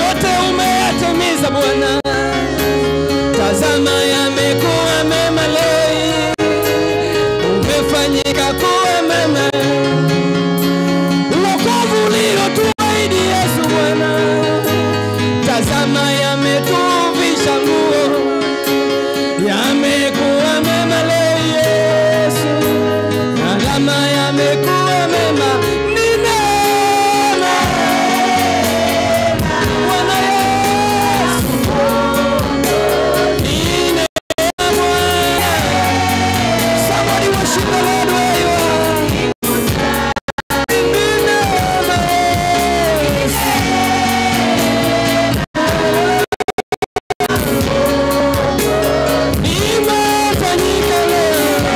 yote umeyatimiza Bwana. Tazama yamekuwa mema leo hii, umefanyika kuwa mema. Wokovu uliotuahidi Yesu Bwana, tazama yametuvisha nguo, yamekuwa mema leo Yesu, tazama yamekuwa mema, ni neema Bwana Yesu, ni neema Bwana. Somebody worship the Lord where you are. Ni neema Yesu. Imefanyika leo.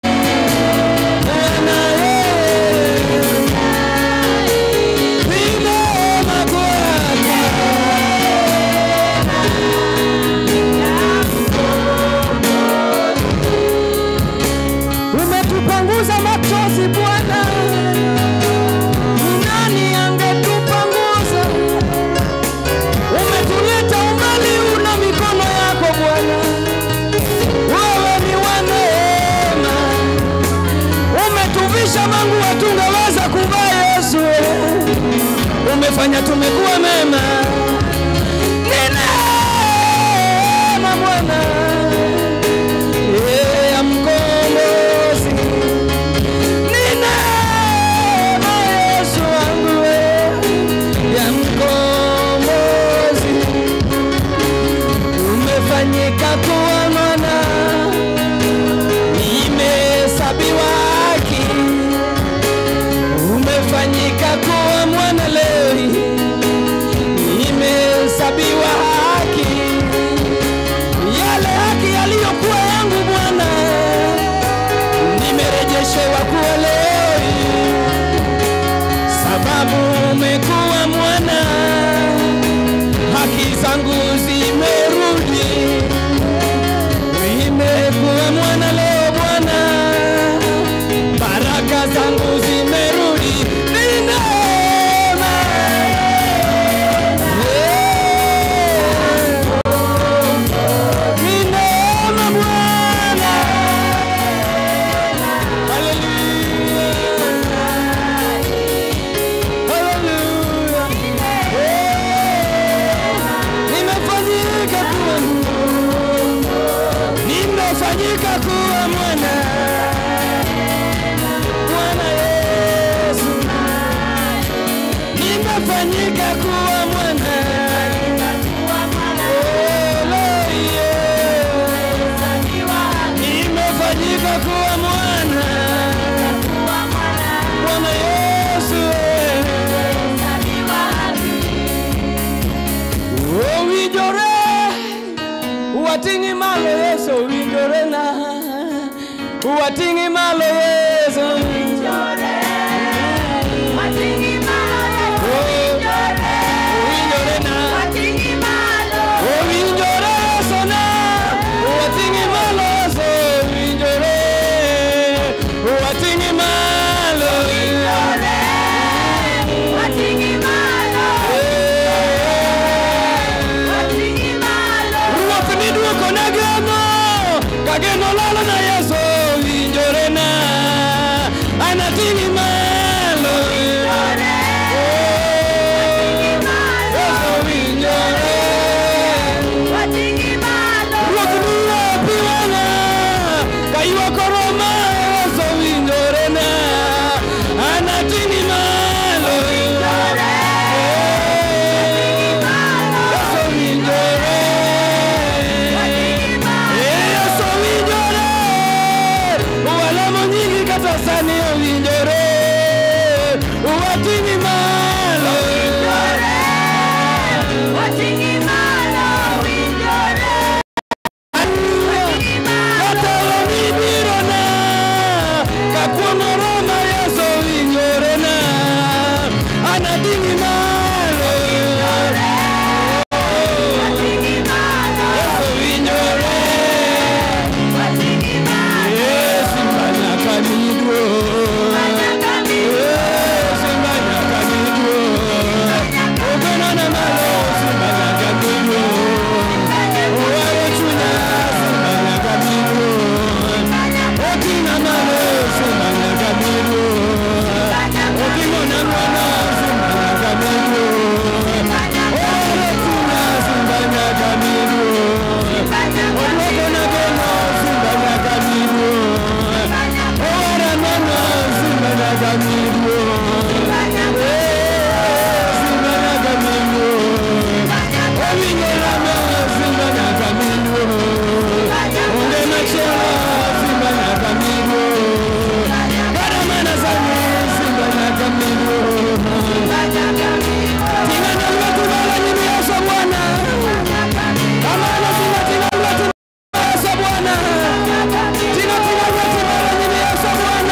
Bwana Yesu. Ni neema kwako. Umetupanguza machozi Bwana, nani angetupanguza? Umetuleta umbali, una mikono yako Bwana, wewe ni wa neema. Umetuvisha mangu hatungeweza kuvaa Yesu, umefanya tumekuwa mema, ni neema Bwana Eh, ya mkombozi ni neema Yesu wangu eh, ya mkombozi umefanyika kuwa mwana, nimehesabiwa haki, umefanyika kuwa mwana leo hii, nimehesabiwa haki yale haki yaliyokuwa yangu Bwana, nimerejeshewa kuwa leo hii, sababu umekuwa mwana, haki zangu zimerudi, nimekuwa mwana leo Bwana, baraka zangu zimerudi, ni neema yeah. Ni neema Bwana. Haleluya. Haleluya. Eh, Nimefanyika kuwa nimefanyika kuwa mwana Bwana Yesu, nimefanyika kuwa mwana Haleluya. nimefanyika kuwa mwana Bwana Yesu owinjore wating'i malo Yesu owinjore na wating'i malo Yesu owinjore na owinjore Yesu na wating'i malo Yesu owinjore wating'i malo Ruoth niduoko na geno ka geno lalo na Yesu owinjore na anating'i malo Yesu owinjore Ruoth niya pi wang'a ka ywak oroma Yesu owinjore na anating'i malo Yesu owinjore Yesu owinjore walamo nyingi kata sani owinjore nyaka miluo simba nyaka miluo owinjo rama simba nyaka miluo onge machielo simba nyaka miluo kata mana sani simba nyaka miluo ting'ano lwetu malo nyimi Yesu Bwana kamano tinga tinga lwetu Yesu Bwana tinga tinga lwetu malo nyimi Yesu Bwana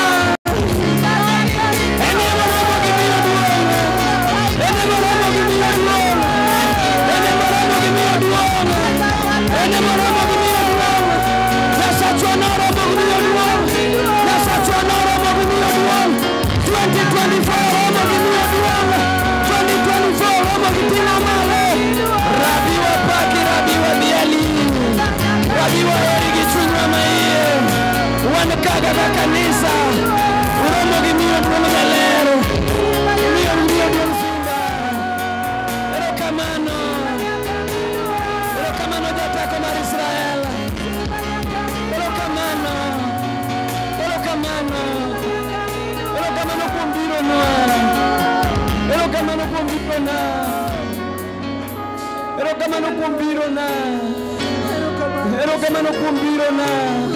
ene moromo gimiyo duong' ene moromo gimiyo duong' ene moromo gimiyo duong' ene moromo gimiyo duong' Nyasachwa noromo gimiyo duong' Nyasachwa noromo gimiyo duong' 2024 romo gimiyo duong' 2024 romo giting'a malo Rabi wapaki Rabi wadhiali Rabi waheri gi chunywa maiye wan kaka ka kanisa uromo gimiyo duong' jaler gimiyo gimiyo duong' simba erokamano erokamano jateko mar Israel erokamano erokamano erokamano kuom bironwa erokamano kuom birona erokamano kuom birona erokamano kuom birona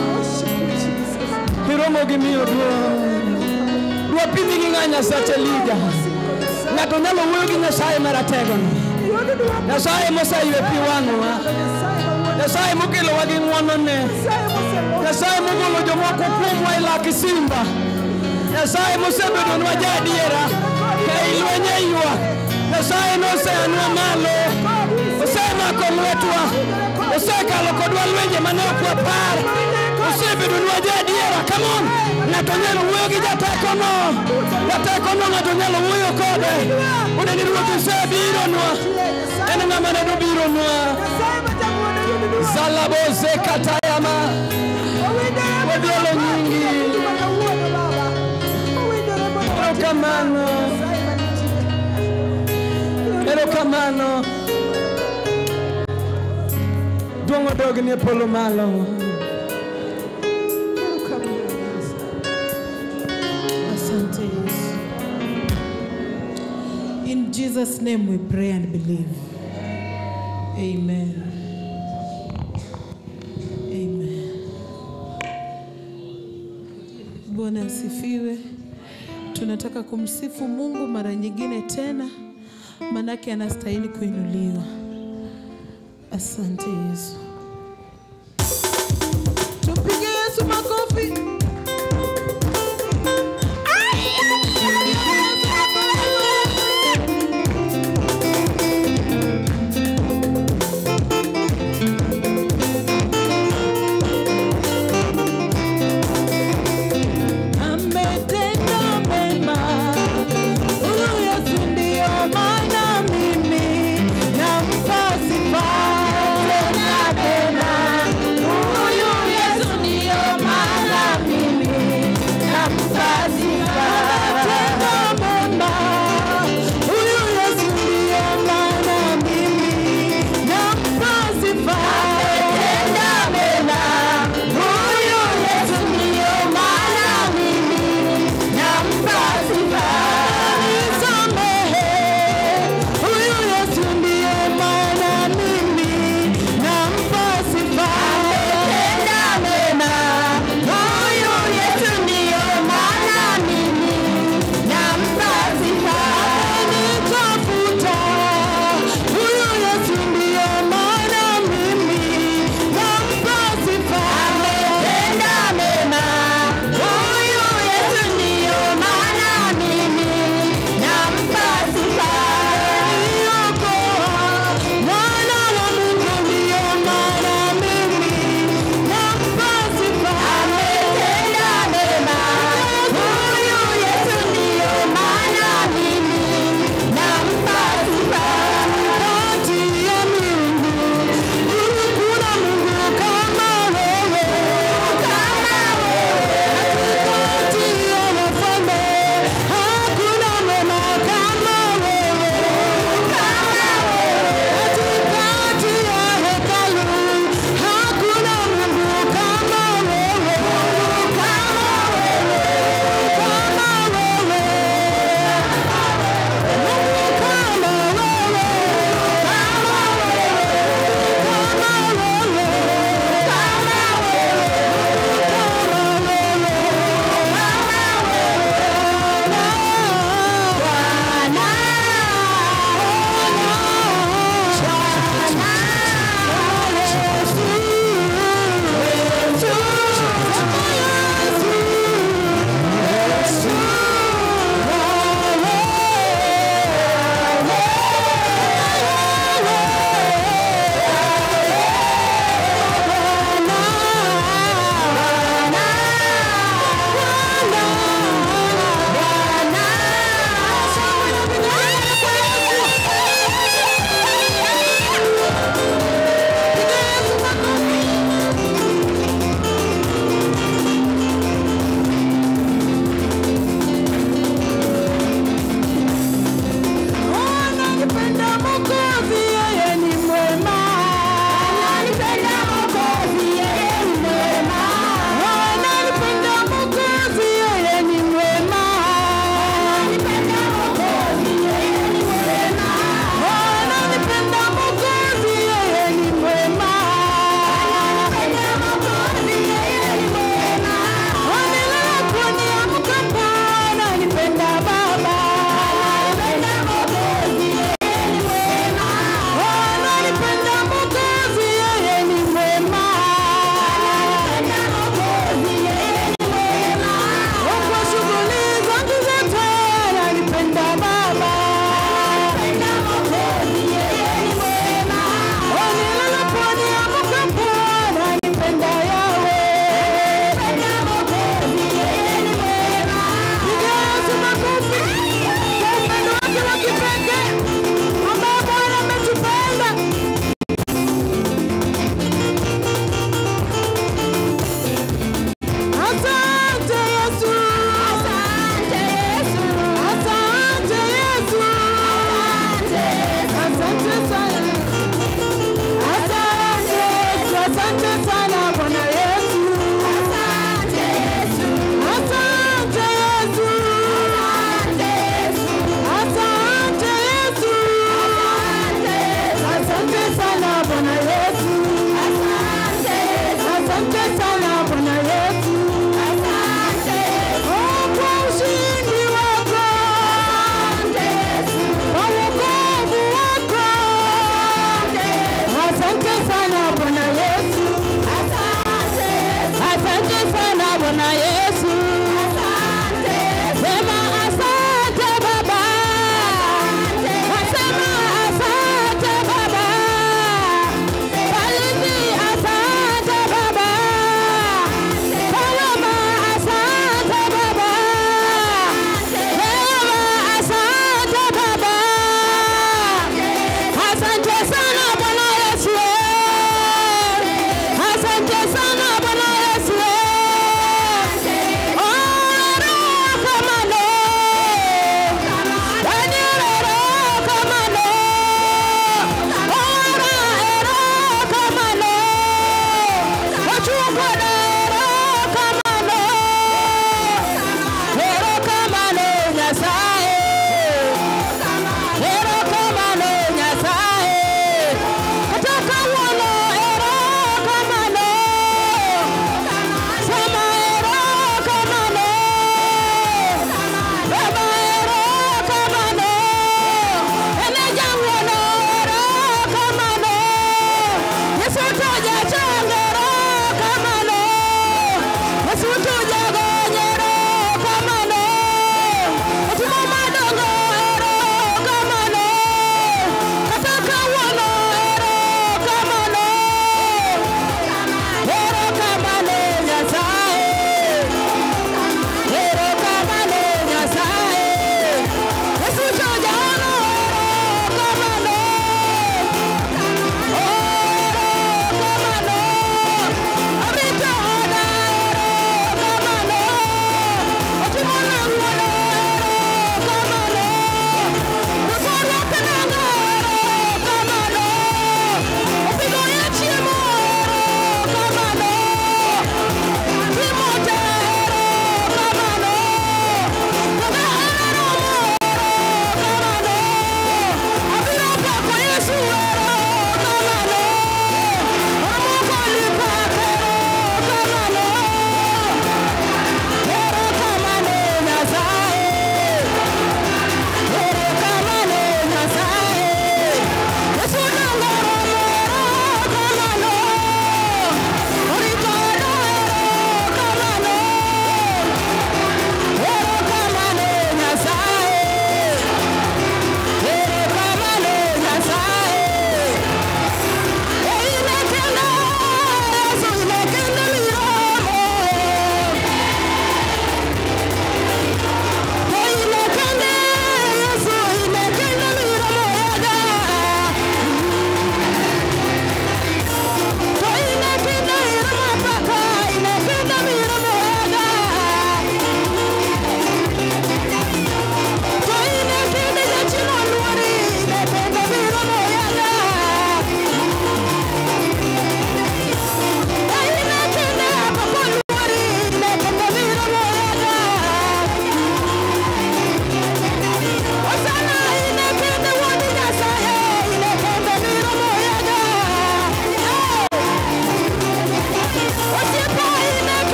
iromo gi miyo duong' dwapimi gi ng'a nyasache lija ng'ato nyalo wuoyo gi nyasaye marategono nyasaye moseywe pi wang'wa nyasaye mokelowa gi ng'wonone nyasaye mogolo jomoko kuomwa e lak simba nyasaye mosebedonwa jaadiera ka ilwenye ywak nyasaye noseanwa malo osemako lwetwa osekalo kodwa lwenje mane ok wapar osebedonwa jaadiera kamon ng'ato nyalo wuoyo gi jatekono jatekono ng'ato nyalo wuoyo kode une ni ruoth osebironwa en ng'ama ne dobironwa zalaboze katayama wadhialo nyingi erokamano erokamano duong' odogni e polo malo Asante Yesu. In Jesus' name we pray and believe. Amen. Amen. Bwana asifiwe. Tunataka kumsifu Mungu mara nyingine tena, manake anastahili kuinuliwa. Asante Yesu. Tumpigie Yesu makofi. Ametenda mema, huyu Yesu ndio maana mimi nampa sifa tena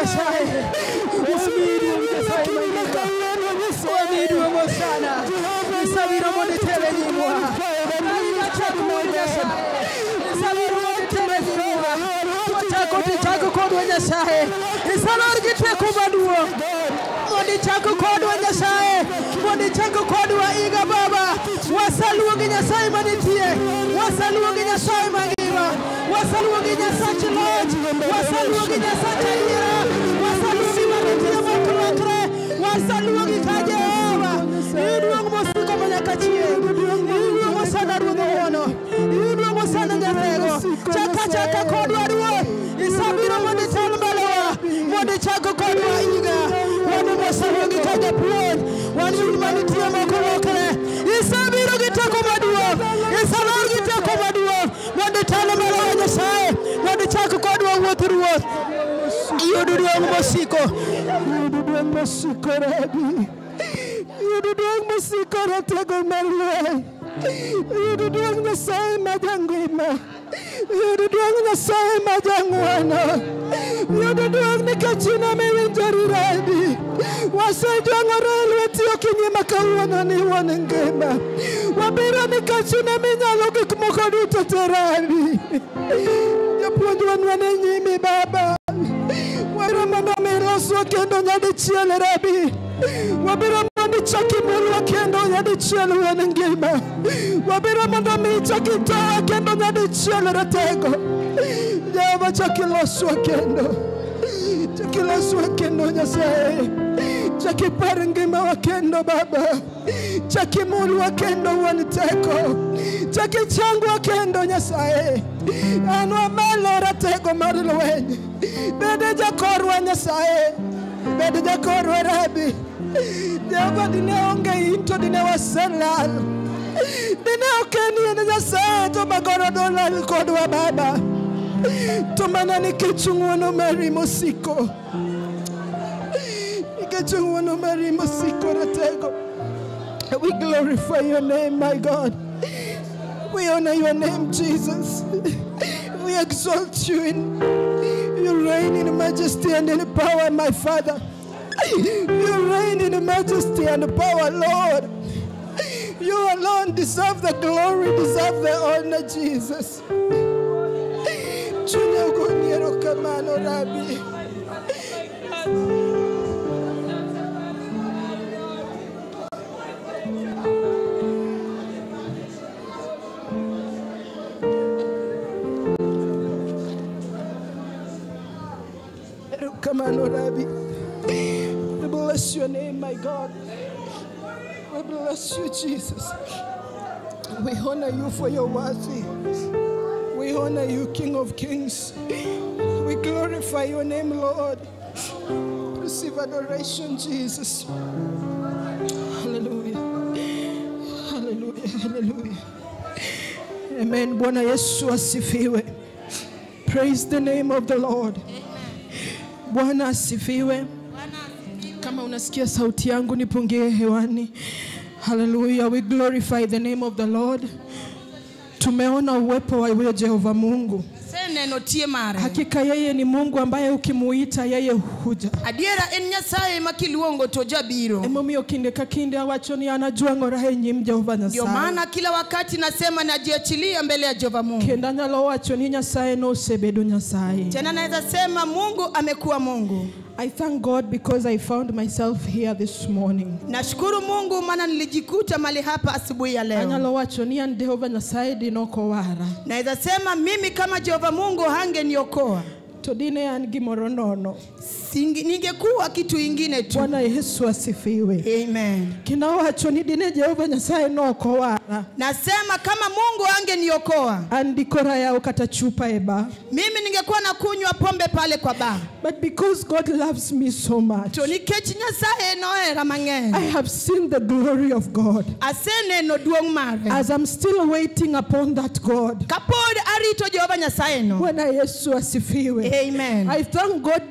Nyasaye. Wamiyi duong' Nyasaye mangima. Wamiyi duong' Hosana. Isawiro mondo itere nyimwa. Wachako mondo Nyasaye. Isawiro mondo itere nyimwa. Wachako tichako kodwa Nyasaye. Isalor gi teko maduong'. Mondo ichako kodwa Nyasaye. Mondo ichako kodwa iga Baba. Wasaluongi Nyasaye manitie. Wasaluongi Nyasaye mangima. Wasaluongi Nyasach loch. Wasaluongi Nyasach adiera. Wasaluongi manitie moklokre. Wasaluongi ka Jehova. Iduong' mosiko manyaka chieng'. Iduong' osana ruodh wuono. Iduong' osana nyarego. Chaka chaka kodwa ruoth. Isabiro mondo itel mbelewa. Mondo ichako kodwa iga. Wan mosaluongi ka japuonj. Wan yud manitie moklokre. Isabiro gi teko maduong'. Isalor gi teko maduong'. Mondo itel mbelewa Nyasaye. Mondo ichak kodwa wuoth ruoth. Iyud duong' mosiko. Iyud duong' mosiko Rabi. Iyud duong' mosiko ratego mar lweny. Iyud duong' Nyasaye ma jangima. Iyud duong' Nyasaye ma jang'wono. Iyud duong' nikech in ema iwinjori Rabi. Wasejwang'ore e lweti okinyi ma kawuono ni wuon ngima. Wabiro nikech in ema inyalo gik moko duto te Rabi. Japuonj wan e nyimi Baba. Wabiro mondo mi iloswa kendo nyadichiel Rabi. Wabiro mondo ichak imulwa kendo nyadichiel wuon ngima. Wabiro mondo mi ichak itowa kendo nyadichiel ratego. Jehova chak iloswa kendo. Chak iloswa kendo Nyasaye. Chak ipar ngimawa kendo Baba. Chak imulwa kendo wuon teko. Chak ichangwa kendo Nyasaye. An wamalo ratego mar lweny. Bede jakorwa Nyasaye. Bed jakorwa Rabi. Jehova dine onge in to dine waselal. Dine ok en in Nyasaye to magoro dolal kodwa Baba. To mana nikech ng'wono mari mosiko. Nikech ng'wono mari mosiko ratego. We glorify your name, my God. We honor your name, Jesus. We exalt you in you reign in majesty and in power, my Father. You reign in majesty and power, Lord. You alone deserve the glory, deserve the honor, Jesus. Chunya ugoniero kamano, Rabbi. Kamano, Rabbi. We bless your name, my God. We bless you, Jesus. We honor you for your worthy. We honor you, King of Kings. We glorify your name, Lord. Receive adoration, Jesus. Hallelujah. Hallelujah. Hallelujah. Amen. Bwana Yesu asifiwe. Praise the name of the Lord. Bwana asifiwe. Kama unasikia sauti yangu nipungie hewani. Hallelujah. We glorify the name of the Lord. Tumeona uwepo wa yule Jehova Mungu. seneno tie mare Hakika yeye ni Mungu ambaye ukimuita yeye huja. adiera en nyasaye ma kiluongo to jabiro Emomiyo kinde ka kinde awacho ni anajwang'ora e nyim Jehova ndio Nyasaye. maana kila wakati nasema najiachilia mbele ya jehova mungu Kendo anyalo wacho ni Nyasaye nosebedo Nyasaye. tena naweza sema mungu amekuwa mungu I thank God because I found myself here this morning. nashukuru mungu maana nilijikuta mali hapa asubuhi ya leo Anyalo wacho ni an Jehova Nyasaye dinokowara. naweza sema mimi kama jehova mungu hangeniokoa To dine an gimoro nono. Singi- ningekuwa kitu ingine tu Bwana Yesu asifiwe. amen Kendo awacho ni dine Jehova Nyasaye nokowara. nasema kama mungu angeniokoa An dikora yawo kata chupa e bar. mimi ningekuwa na kunywa pombe pale kwa baa But because God loves me so much, to nikech nyasaye nohera I mang'eny have seen the glory of God. aseneno duong' mare As I'm still waiting upon that God. kapod arito jehova nyasaye no Bwana Yesu asifiwe. amen I thank God because I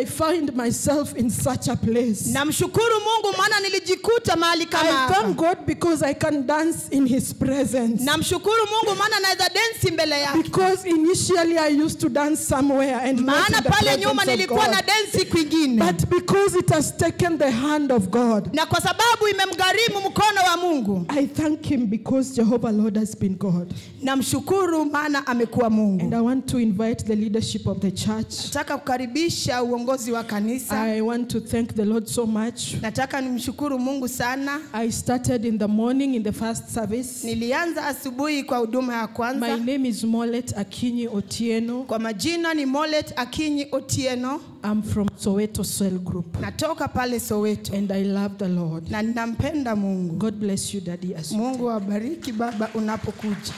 I find myself in such a place. namshukuru mungu maana nilijikuta mahali kama I hapa thank God because I can dance in His presence. namshukuru mungu maana naweza densi mbele yake Because initially I used to dance somewhere and not maana in the pale nyuma presence of nilikuwa na God. densi kwingine But because it has taken the hand of God, na kwa sababu imemgharimu mkono wa mungu I thank Him because Jehovah Lord has been God. namshukuru maana amekuwa And mungu I want to invite the leadership of the church. nataka kukaribisha uongozi wa kanisa I want to thank the Lord so much. nataka nimshukuru mungu sana I started in the morning in the first service. nilianza asubuhi kwa huduma ya My kwanza name is Molet Akinyi Otieno. kwa majina ni molet akinyi otieno I'm from Soweto Cell Group. natoka pale soweto And I love the Lord. na ninampenda mungu God bless you, Daddy. As you mungu awabariki baba unapokuja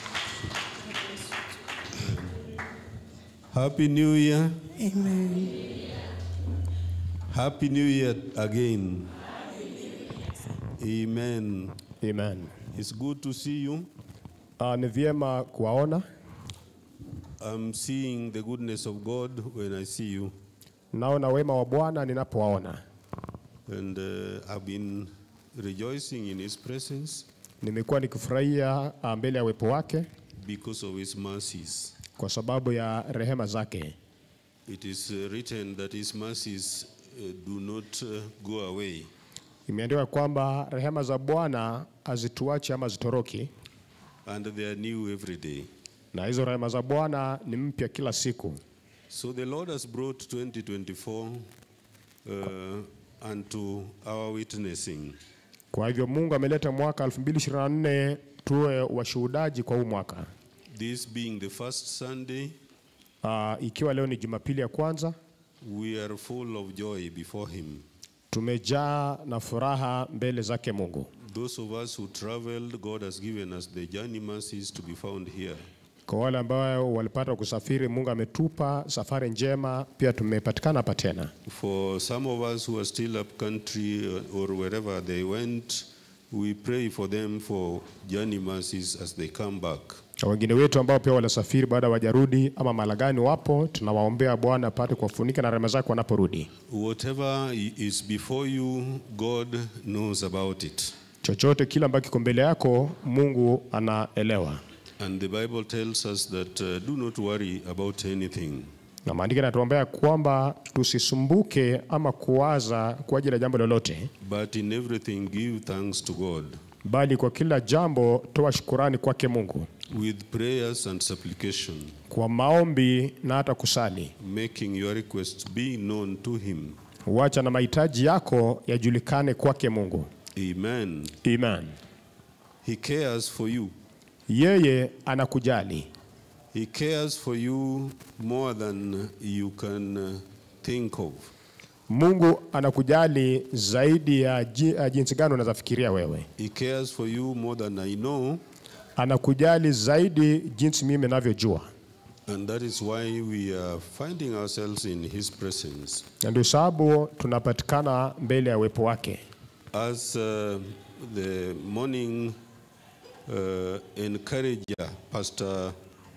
Happy New Year. Amen. Happy New Year again. Amen. Amen. It's good to see you. Uh, ni vyema kuwaona. I'm seeing the goodness of God when I see you. Naona wema wa Bwana ninapowaona. And uh, I've been rejoicing in His presence Nimekuwa nikifurahia uh, mbele ya uwepo wake because of His mercies. kwa sababu ya rehema zake. It is uh, written that His mercies uh, do not uh, go away. Imeandikwa kwamba rehema za Bwana hazituachi ama zitoroki, and they are new every day. na hizo rehema za Bwana ni mpya kila siku. So the Lord has brought 2024 uh, unto our witnessing. Kwa hivyo Mungu ameleta mwaka 2024 tuwe washuhudaji kwa huu mwaka. This being the first Sunday, Uh, ikiwa leo ni Jumapili ya kwanza, we are full of joy before Him. tumejaa na furaha mbele zake Mungu. Those of us who traveled, God has given us the journey mercies to be found here. Kwa wale ambao walipata kusafiri, Mungu ametupa safari njema, pia tumepatikana hapa tena. For some of us who are still up country uh, or wherever they went, we pray for them for journey mercies as they come back. Na wengine wetu ambao pia walisafiri baada wajarudi ama malagani wapo, tunawaombea Bwana apate kuwafunika na rehema zake wanaporudi. Whatever i- is before you, God knows about it. Chochote kile ambacho kiko mbele yako, Mungu anaelewa, And the Bible tells us that uh, do not worry about anything. na maandiko yanatuombea kwamba tusisumbuke ama kuwaza kwa ajili ya jambo lolote, But in everything, give thanks to God bali kwa kila jambo toa shukurani kwake Mungu with prayers and supplication, kwa maombi na hata kusali. making your requests be known to Him. Wacha na mahitaji yako yajulikane kwake Mungu. Amen. Amen. He cares for you. Yeye anakujali, He cares for you more than you can uh, think of. Mungu anakujali zaidi ya ji- ya jinsi gani unaweza fikiria wewe. He cares for you more than I know, Anakujali zaidi jinsi mimi ninavyojua, and that is why we are finding ourselves in His presence. na ndio sababu tunapatikana mbele ya uwepo wake. As uh, the morning uh, encourager, Pastor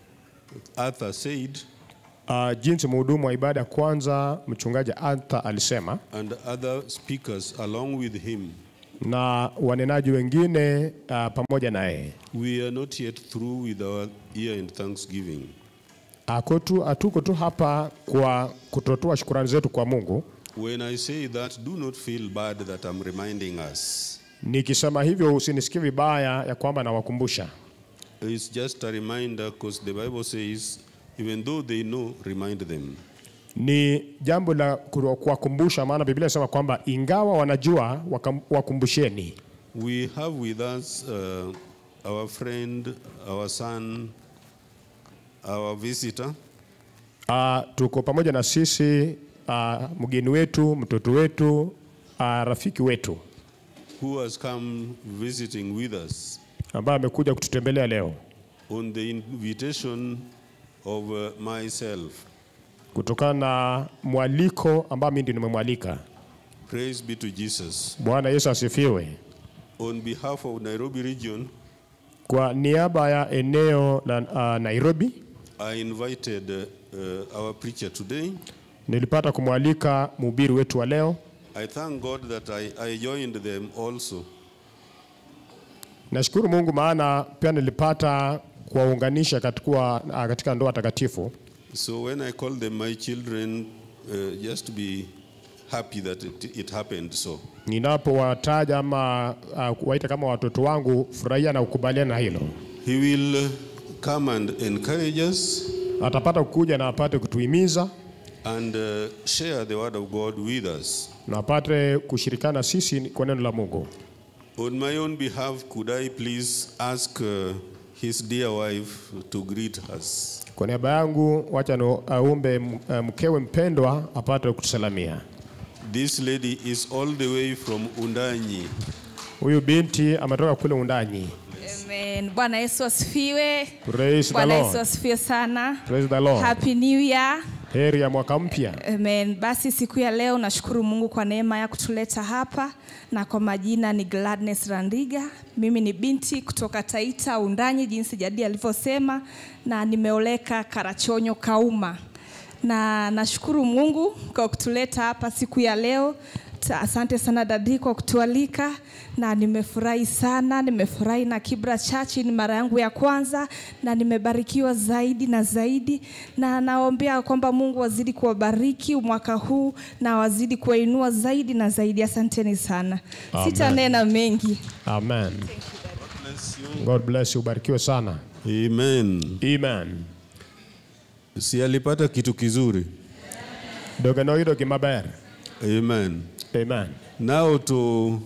Arthur said, Uh, jinsi mhudumu wa ibada ya kwanza mchungaji Arthur alisema and other speakers along with him, na wanenaji wengine uh, pamoja na yeye, we are not yet through with our year in thanksgiving. Ako tu- hatuko tu hapa kwa kutotoa shukurani zetu kwa Mungu. When I say that, do not feel bad that I'm reminding us. Nikisema hivyo usinisikie vibaya ya kwamba nawakumbusha. It's just a reminder because the Bible says, even though they know, remind them. Ni jambo la ku- kuwakumbusha, maana Biblia inasema kwamba ingawa wanajua wakam- wakumbusheni. We have with us uh, our friend, our son, our visitor, Uh, tuko pamoja na sisi uh, mgeni wetu, mtoto wetu, uh, rafiki wetu who has come visiting with us ambaye amekuja kututembelea leo on the invitation of uh, myself. kutokana na mwaliko ambao mimi ndio nimemwalika. Praise be to Jesus. Bwana Yesu asifiwe. On behalf of Nairobi region, Kwa niaba ya eneo la uh, Nairobi I invited uh, uh, our preacher today, nilipata kumwalika mhubiri wetu wa leo. I thank God that I, I joined them also. Nashukuru Mungu maana pia nilipata kuwaunganisha katika, ah, katika ndoa takatifu. So when I call them my children, uh, just be happy that it, it happened so. Ninapowataja ama uh, kuwaita kama watoto wangu, furahia na ukubaliana na hilo. He will uh, come and encourage us Atapata kuja na apate kutuhimiza and uh, share the word of God with us. na apate kushirikana sisi kwa neno la Mungu. On my own behalf, could I please ask uh, his dear wife to greet us? Kwa niaba yangu, wacha no- aumbe m- eh, mkewe mpendwa apate kutusalamia. This lady is all the way from Undanyi. Huyu binti ametoka kule Undanyi. Amen. Bwana Yesu asifiwe. Praise the Bwana Yesu Lord. asifiwe sana. Praise the Lord. Happy New Year. Heri ya mwaka mpya. Amen. Basi siku ya leo nashukuru Mungu kwa neema ya kutuleta hapa na kwa majina ni Gladness Randiga. Mimi ni binti kutoka Taita Undanyi jinsi Jadi alivyosema na nimeoleka Karachonyo Kauma. Na nashukuru Mungu kwa kutuleta hapa siku ya leo. Ta- Asante sana dadi kwa kutualika na nimefurahi sana, nimefurahi na Kibra Church ni mara yangu ya kwanza na nimebarikiwa zaidi na zaidi, na naombea kwamba Mungu wazidi kuwabariki mwaka huu na wazidi kuwainua zaidi na zaidi. Asanteni sana, Amen. sitanena mengi. Amen. God bless you. Ubarikiwe sana. Amen. Amen. Si alipata kitu kizuri. Dogenoido gimaber. Amen. Amen. Now to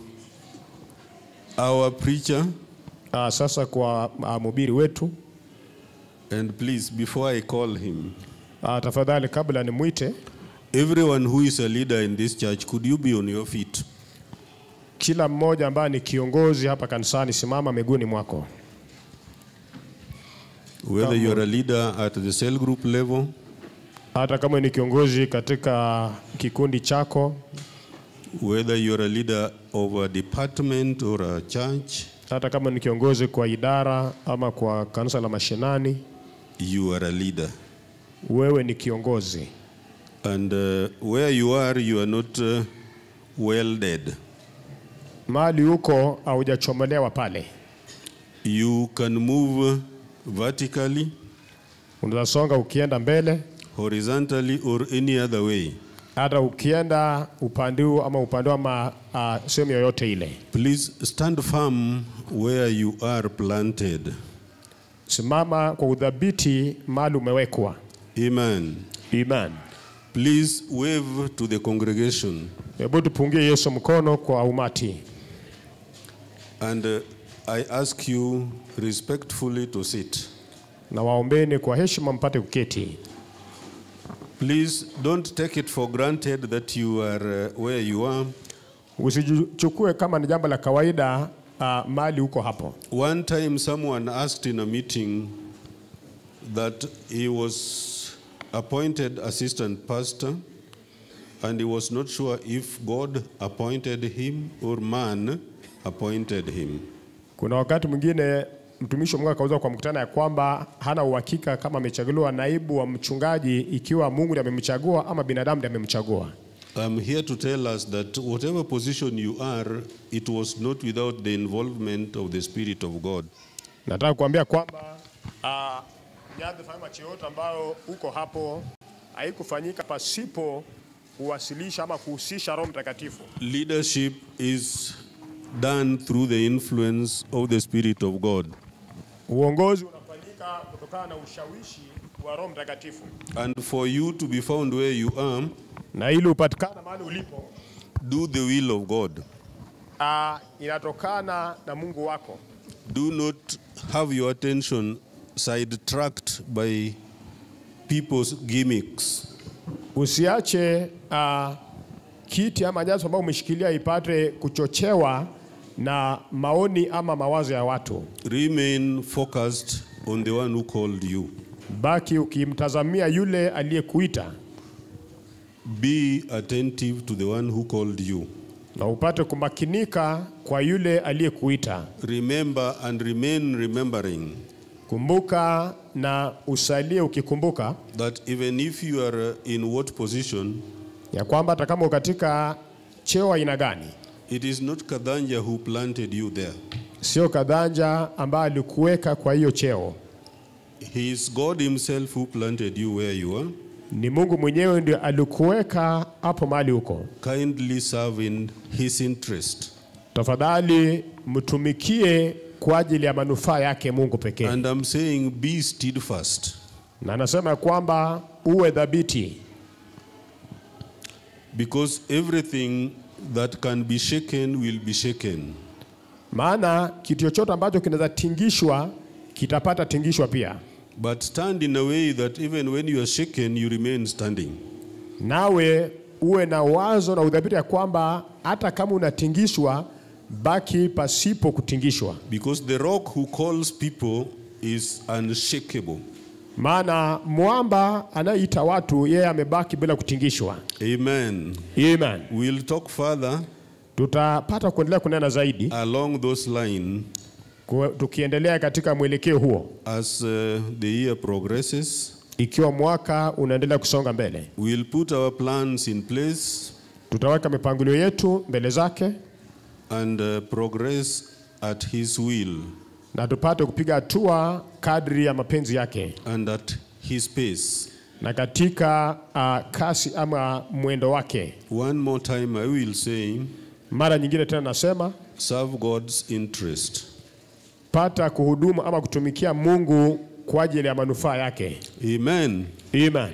our preacher, Uh, sasa kwa uh, mhubiri wetu and please, before I call him, uh, tafadhali kabla nimwite everyone who is a leader in this church, could you be on your feet? kila mmoja ambaye ni kiongozi hapa kanisani, simama miguuni mwako. Whether you are a leader at the cell group level, Hata kama ni kiongozi katika kikundi chako, whether you are a leader of a department or a church, hata kama ni kiongozi kwa idara ama kwa kanisa la mashinani, you are a leader. wewe ni kiongozi. And uh, where you are, you are not uh, well dead. Mahali huko haujachomolewa pale, You can move vertically, unaweza songa ukienda mbele, horizontally, or any other way. hata ukienda upande huu ama upande wa ma- ah, sehemu yoyote ile. Please stand firm where you are planted. Simama kwa udhabiti mahali umewekwa. Amen. Amen. Please wave to the congregation Hebu tupungie Yesu mkono kwa umati, and uh, I ask you respectfully to sit. na waombeni kwa heshima mpate kuketi. Please don't take it for granted that you are uh, where you are. Usichukue kama ni jambo la kawaida uh, mali huko hapo. One time, someone asked in a meeting that he was appointed assistant pastor and he was not sure if God appointed him or man appointed him. Kuna wakati mwingine mtumishi wa Mungu akauza kwa mkutano ya kwamba hana uhakika kama amechaguliwa naibu wa mchungaji, ikiwa Mungu ndiye amemchagua ama binadamu ndiye amemchagua. I'm here to tell us that whatever position you are, it was not without the involvement of the Spirit of God. Nataka kuambia kwamba uh, nyadhifa ama cheo yote ambayo uko hapo haikufanyika pasipo kuwasilisha ama kuhusisha Roho Mtakatifu. Leadership is done through the influence of the Spirit of God. Uongozi unafanyika kutokana na ushawishi wa Roho Mtakatifu, And for you to be found where you are, na ili upatikana mahali ulipo do the will of God. uh, inatokana na Mungu wako. Do not have your attention sidetracked by people's gimmicks. Usiache uh, kiti ama nyadhifa ambayo umeshikilia ipate kuchochewa na maoni ama mawazo ya watu. Remain focused on the one who called you. Baki ukimtazamia yule aliyekuita Be attentive to the one who called you. na upate kumakinika kwa yule aliyekuita. Remember and remain remembering Kumbuka na usalie ukikumbuka that even if you are uh, in what position, ya kwamba hata kama uko katika cheo aina gani, it is not Kadanja who planted you there. sio kadhanja ambaye alikuweka kwa hiyo cheo, He is God Himself who planted you where you are. ni Mungu mwenyewe ndio alikuweka hapo mahali huko. Kindly serve in His interest. Tafadhali mtumikie kwa ajili ya manufaa yake Mungu pekee. And I'm saying, be steadfast. Na anasema ya kwamba uwe dhabiti, Because everything that can be shaken will be shaken. maana kitu chochote ambacho kinaweza tingishwa kitapata tingishwa pia. But stand in a way that even when you are shaken, you remain standing. Nawe uwe na wazo na udhabiti ya kwamba hata kama unatingishwa, baki pasipo kutingishwa, Because the rock who calls people is unshakable. maana mwamba anayeita watu yeye amebaki bila kutingishwa. Amen. Amen. We'll talk further Tutapata kuendelea kunena zaidi along those lines ku- tukiendelea katika mwelekeo huo, as uh, the year progresses. ikiwa mwaka unaendelea kusonga mbele. We'll put our plans in place Tutaweka mipangilio yetu mbele zake and uh, progress at His will na tupate kupiga hatua kadri ya mapenzi yake and at His pace. na katika uh, kasi ama mwendo wake. One more time, I will say, Mara nyingine tena nasema serve God's interest. pata kuhudumu ama kutumikia Mungu kwa ajili ya manufaa yake. Amen. Amen.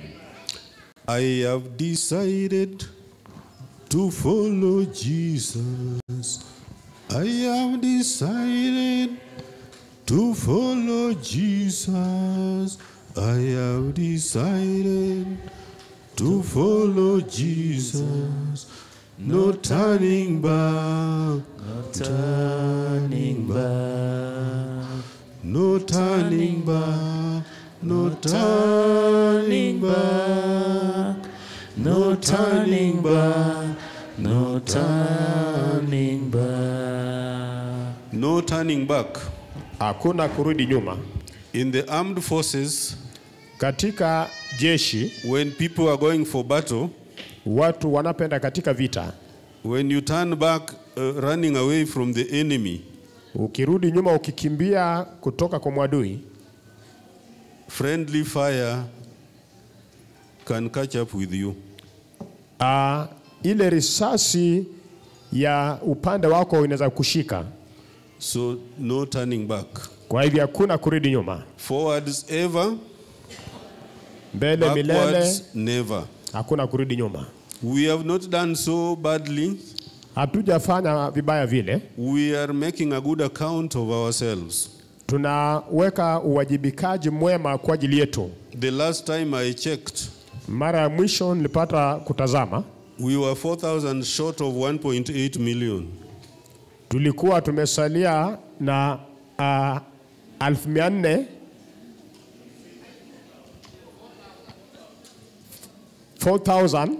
I have decided to follow Jesus. I have decided to follow Jesus. I have decided to follow Jesus. No turning back. No turning back. No turning back. No turning back. No turning back. No turning back. No turning back. Hakuna kurudi nyuma. In the armed forces, Katika jeshi when people are going for battle, watu wanapenda katika vita, when you turn back, uh, running away from the enemy, ukirudi nyuma ukikimbia kutoka kwa mwadui, friendly fire can catch up with you. uh, ile risasi ya upande wako inaweza kushika. So, no turning back. Kwa hivyo hakuna kurudi nyuma, Forwards ever, mbele milele, backwards never. hakuna kurudi nyuma. We have not done so badly. Hatujafanya vibaya vile, We are making a good account of ourselves. tunaweka uwajibikaji mwema kwa ajili yetu. The last time I checked, Mara ya mwisho nilipata kutazama, we were 4,000 short of 1.8 million. tulikuwa tumesalia na uh, elfu mia nne 4,000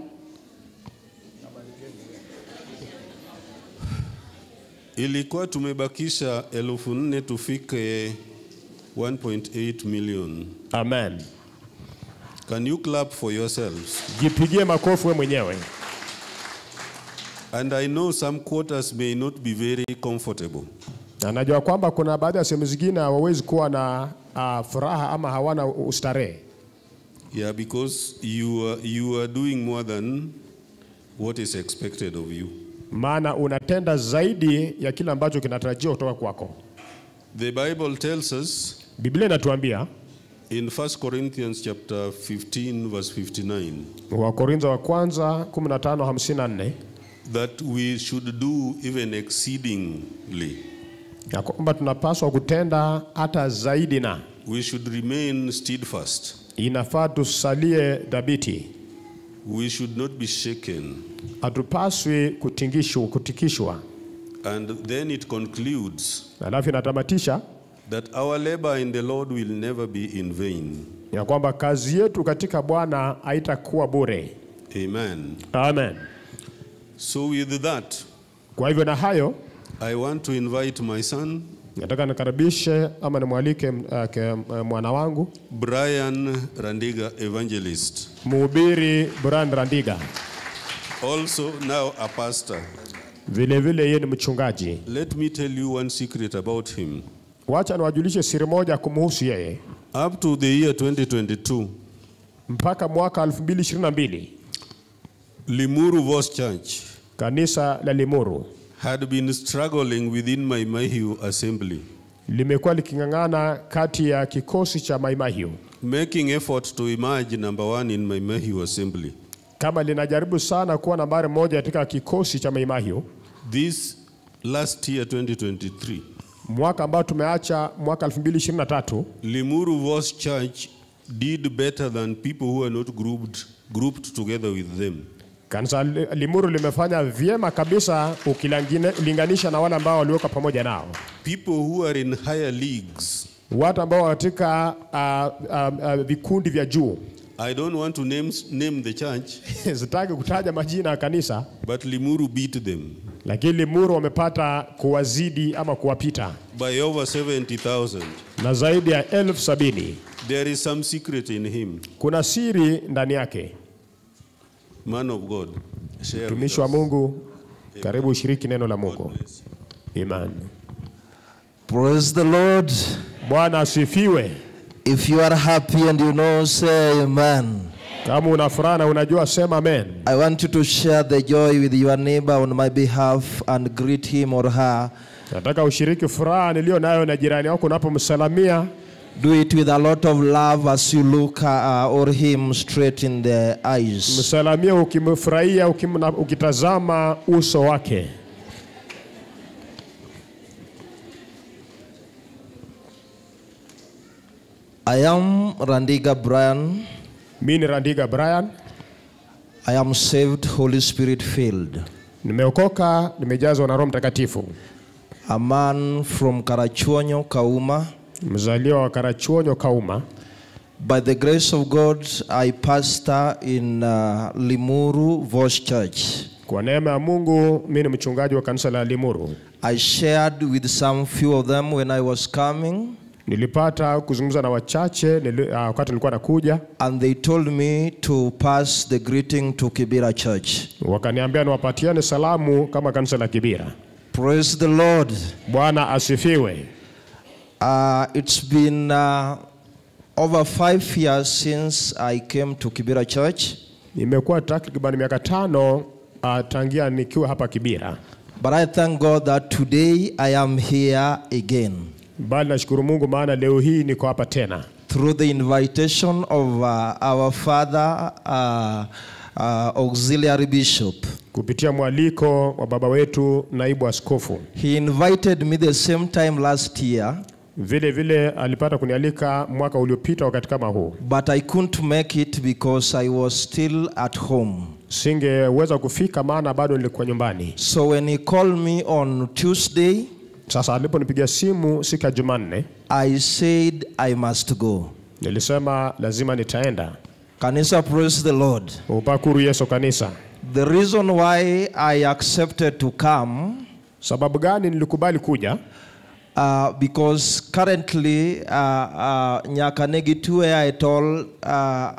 Ilikuwa tumebakisha elfu nne tufike 1.8 million. Amen. Can you clap for yourselves? Jipigie makofi wewe mwenyewe. And I know some quarters may not be very comfortable. Na najua kwamba kuna baadhi ya sehemu zingine hawawezi kuwa na uh, furaha ama hawana ustarehe, Yeah, because you are, you are doing more than what is expected of you. maana unatenda zaidi ya kile ambacho kinatarajiwa kutoka kwako. The Bible tells us Biblia inatuambia in 1 Corinthians chapter 15 verse 59 Wakorintho wa kwanza 15:54 that we should do even exceedingly. ya kwamba tunapaswa kutenda hata zaidi, na We should remain steadfast. inafaa tusalie dhabiti, We should not be shaken. hatupaswi kutingishwa, kutikishwa. And then it concludes Alafu inatamatisha that our labor in the Lord will never be in vain. ya kwamba kazi yetu katika Bwana haitakuwa bure. Amen. Amen. So, with that, Kwa hivyo na hayo, I want to invite my son, Nataka nikaribishe ama nimwalike uh, ke, uh, mwana wangu Brian Randiga, evangelist, mhubiri Brian Randiga, also now a pastor. vile vile yeye ni mchungaji. Let me tell you one secret about him. Wacha niwajulishe siri moja kumhusu yeye. Up to the year 2022, Mpaka mwaka 2022 Limuru Vos Church kanisa la Limuru had been struggling within my Mahiu assembly, limekuwa liking'ang'ana kati ya kikosi cha Maimahiu making effort to emerge number one in my Mahiu assembly. kama linajaribu sana kuwa nambari moja katika kikosi cha Maimahiu. This last year, 2023, Mwaka ambao tumeacha mwaka 2023 Limuru Vos Church did better than people who are not grouped, grouped together with them. kanisa li- Limuru limefanya vyema kabisa ukilinganisha na wale ambao waliweka pamoja nao, People who are in higher leagues. watu ambao katika uh, uh, uh, vikundi vya juu. I don't want to name, name the church, Sitaki kutaja majina ya kanisa, but Limuru beat them lakini Limuru wamepata kuwazidi ama kuwapita by over 70,000. na zaidi ya elfu sabini. There is some secret in him. Kuna siri ndani yake. Man of God, share with Mtumishi wa us. Mungu, karibu ushiriki neno la Mungu. Amen. Praise the Lord. Bwana asifiwe. If you are happy and you know, say amen. Kama una furaha na unajua sema amen. I want you to share the joy with your neighbor on my behalf and greet him or her. Nataka ushiriki furaha niliyo nayo na jirani wako unapomsalamia. Do it with a lot of love as you look uh, or him straight in the eyes. Msalamie ukimfurahia, ukimna- ukitazama uso wake. I am Randiga Brian. Mimi ni Randiga Brian, I am saved, Holy Spirit filled. nimeokoka, nimejazwa na Roho Mtakatifu, A man from Karachuonyo, Kauma. mzaliwa wa Karachuonyo Kauma. By the grace of God, I pastor in uh, Limuru Voice Church. Kwa neema ya Mungu, mimi ni mchungaji wa kanisa la Limuru. I shared with some few of them when I was coming, Nilipata kuzungumza na wachache nili, uh, wakati nilikuwa nakuja, and they told me to pass the greeting to Kibira Church. wakaniambia niwapatiane salamu kama kanisa la Kibira. Praise the Lord. Bwana asifiwe. Uh, it's been uh, over five years since I came to Kibira Church, Imekuwa takriban miaka tano uh, tangia nikiwa hapa Kibira, but I thank God that today I am here again bali nashukuru Mungu maana leo hii niko hapa tena through the invitation of uh, our Father, uh, uh, Auxiliary Bishop. kupitia mwaliko wa baba wetu naibu askofu. He invited me the same time last year, Vile vile alipata kunialika mwaka uliopita wakati kama huu, but I couldn't make it because I was still at home. singeweza kufika maana bado nilikuwa nyumbani. So when he called me on Tuesday, Sasa aliponipigia simu siku ya Jumanne, I said I must go. nilisema lazima nitaenda. Kanisa, praise the Lord. Upakuru Yesu kanisa. The reason why I accepted to come, Sababu gani nilikubali kuja? uh, because currently uh, uh, Nyakanegi where I told, uh,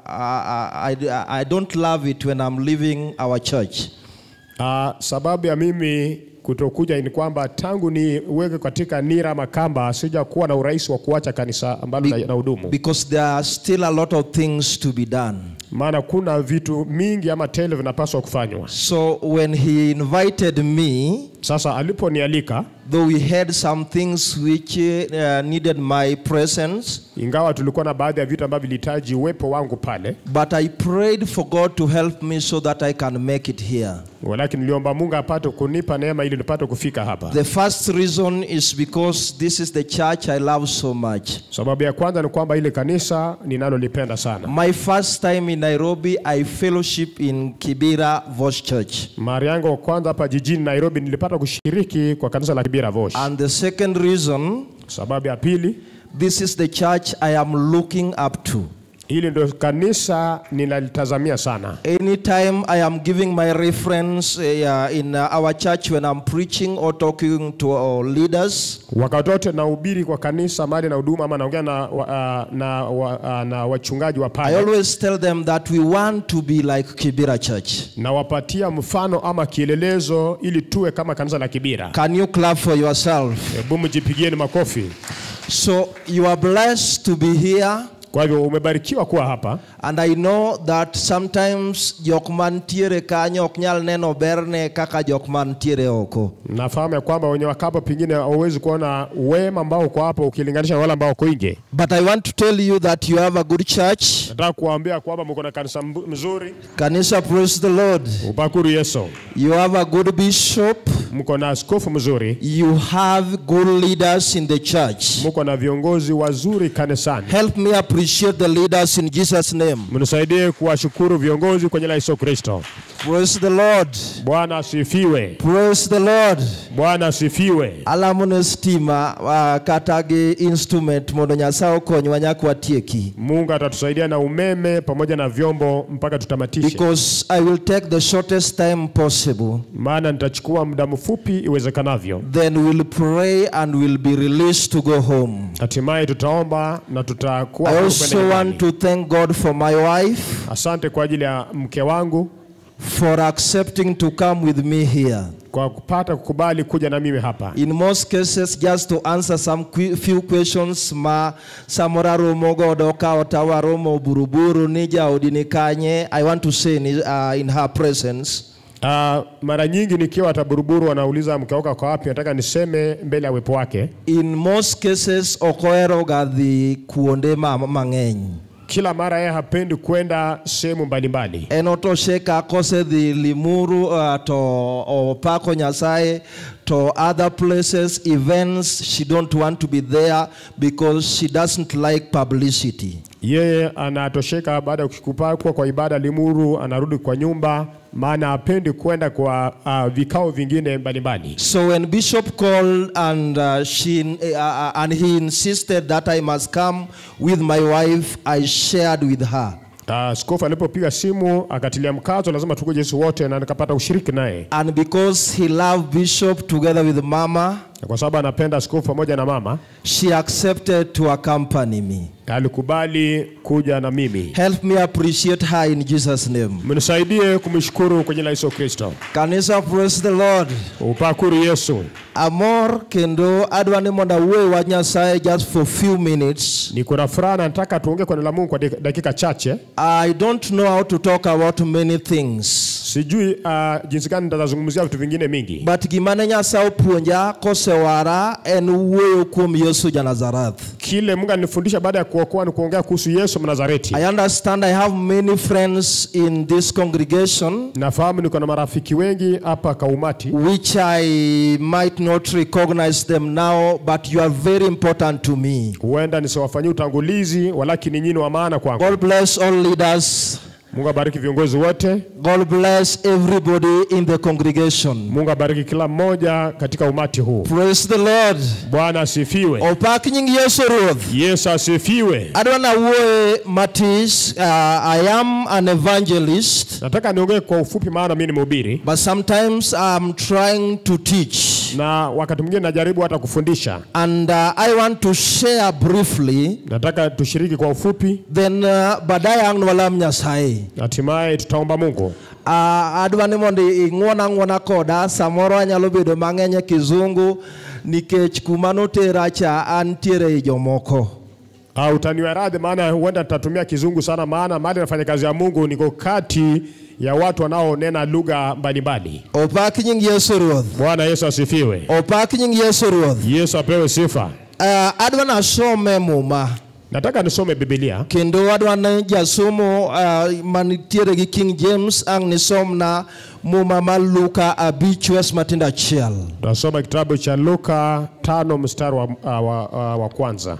I, I, I don't love it when I'm leaving our church. Uh, sababu ya mimi kutokuja ni kwamba tangu niweke katika nira makamba sija kuwa na urahisi wa kuacha kanisa ambalo Be- na, na hudumu, Because there are still a lot of things to be done. maana kuna vitu mingi ama tele vinapaswa kufanywa. So when he invited me, Sasa aliponialika, though we had some things which uh, needed my presence, ingawa tulikuwa na baadhi ya vitu ambavyo vilihitaji uwepo wangu pale, but I prayed for God to help me so that I can make it here. walakini niliomba Mungu apate kunipa neema ili nipate kufika hapa. The first reason is because this is the church I love so much. Sababu ya kwanza ni kwamba ile kanisa ninalolipenda sana. My first time in Nairobi, I fellowship in Kibera Voice Church. Mara yangu ya kwanza hapa jijini Nairobi nilipata kushiriki kwa kanisa la Kibira Vosh. And the second reason, Sababu ya pili, this is the church I am looking up to. Hili ndio kanisa ninalitazamia sana. Anytime I am giving my reference uh, in uh, our church when I'm preaching or talking to our leaders, Wakati wote nahubiri kwa kanisa mali na huduma ama naongea na, wa, uh, na, wa, uh, na wachungaji wa I pale always tell them that we want to be like Kibira Church. nawapatia mfano ama kielelezo ili tuwe kama kanisa la Kibira. Can you clap for yourself? Hebu mjipigieni makofi. So you are blessed to be here. Kwa hivyo umebarikiwa kuwa hapa, And I know that sometimes jok mantiere kanyo ok nyal neno berne kaka jok mantiere oko. nafahamu ya kwamba wenye wakapo pengine hauwezi kuona wema ambao uko hapo ukilinganisha na wale ambao uko nje. But I want to tell you that you have a good church. Nataka kuwaambia kwamba mko na kanisa mbu- mzuri, Kanisa, praise the Lord. upakuru Yesu, You have a good bishop. mko na askofu mzuri, You have good leaders in the church. mko na viongozi wazuri kanisani. Help me appreciate the leaders in Jesus' name. Mnisaidie kuwashukuru viongozi kwenye la Yesu Kristo. Praise the Lord. Bwana asifiwe, Praise the Lord. Bwana asifiwe. Alamone stima uh, kata gi instrument mondo Nyasaye okonywa nyaka watieki. Mungu atatusaidia na umeme pamoja na vyombo mpaka tutamatishe, Because I will take the shortest time possible. maana nitachukua muda mfupi iwezekanavyo. Then we'll pray and we'll be released to go home. Hatimaye tutaomba na tutakuwa I huru also kwenda want nyumbani. to thank God for my wife Asante kwa ajili ya mke wangu for accepting to come with me here. kwa kupata kukubali kuja na mimi hapa. In most cases, just to answer some que- few questions ma samora romo godo ka otawa romo buruburu nija odini kanye, I want to say in, uh, in her presence, Uh, mara nyingi nikiwa hata buruburu wanauliza mke wako kwa wapi, nataka niseme mbele ya uwepo wake. in most cases okoero ga dhi kuonde ma- mang'eny. Kila mara yeye hapendi kwenda sehemu mbalimbali. En otoshe ka kosedhi Limuru uh, to opako Nyasaye to other places, events, she don't want to be there because she doesn't like publicity. Yeye anatosheka baada ya kupakwa kwa ibada Limuru, anarudi kwa nyumba, maana hapendi kwenda kwa uh, vikao vingine mbalimbali. So when Bishop called and uh, she uh, uh, and he insisted that I must come with my wife, I shared with her. Askofu alipopiga simu akatilia mkazo, lazima tukuje sisi wote, na nikapata ushiriki naye, And because he loved Bishop together with Mama, Na kwa sababu anapenda askofu pamoja na mama, she accepted to accompany me. alikubali kuja na mimi. Help me appreciate her in Jesus' name. Mnisaidie kumshukuru kwenye la Yesu Kristo. Kanisa, praise the Lord. Upakuru Yesu. Amor kendo adwa ni mondo awuoe wach Nyasaye just for few minutes. Niko na furaha na nataka tuongee kwa neno la Mungu kwa dak- dakika chache. I don't know how to talk about many things. Sijui uh, jinsi gani nitazungumzia vitu vingine mingi, But gimane Nyasaye opuonja kosewara en wuoyo kuom Yesu Janazareth. kile Mungu alinifundisha baada ya kuokoa ni kuongea kuhusu Yesu Mnazareti. I understand I have many friends in this congregation Nafahamu niko na marafiki wengi hapa Kaumati which I might not recognize them now, but you are very important to me. huenda nisiwafanyie utangulizi, walakini nyinyi ni wa maana kwangu. God bless all leaders. Mungu abariki viongozi wote, God bless everybody in the congregation. Mungu abariki kila mmoja katika umati huu. Praise the Lord. Bwana asifiwe, Opak nying Yesu Ruoth. Yesu asifiwe. Adwa nawuoye matis. Uh, I am an evangelist, Nataka niongee kwa ufupi, maana mimi ni mhubiri but sometimes I'm trying to teach. na wakati mwingine najaribu hata kufundisha. And uh, I want to share briefly, Nataka tushiriki kwa ufupi, then uh, baadaye ang' walam Nyasaye. hatimaye tutaomba Mungu. Uh, adwa ni mondo ing'wona ng'wona koda samoro anyalo bedo mang'eny e kizungu nikech kuma notera cha antiere i jomoko. Uh, utaniwa radhi, maana huenda nitatumia kizungu sana, maana mahali nafanya kazi ya Mungu niko kati ya watu wanaonena lugha mbalimbali. Opak nying Yesu Ruoth. Bwana Yesu asifiwe. Opak nying Yesu Ruoth. Yesu apewe sifa. Uh, adwa nasome muma Nataka nisome Biblia kendo adwa ni jasomo uh, manitiere gi King James ang' nisomna muma mar Luka abich wes matindo achiel. Tunasoma kitabu cha Luka tano mstari wa, uh, wa, uh, wa kwanza.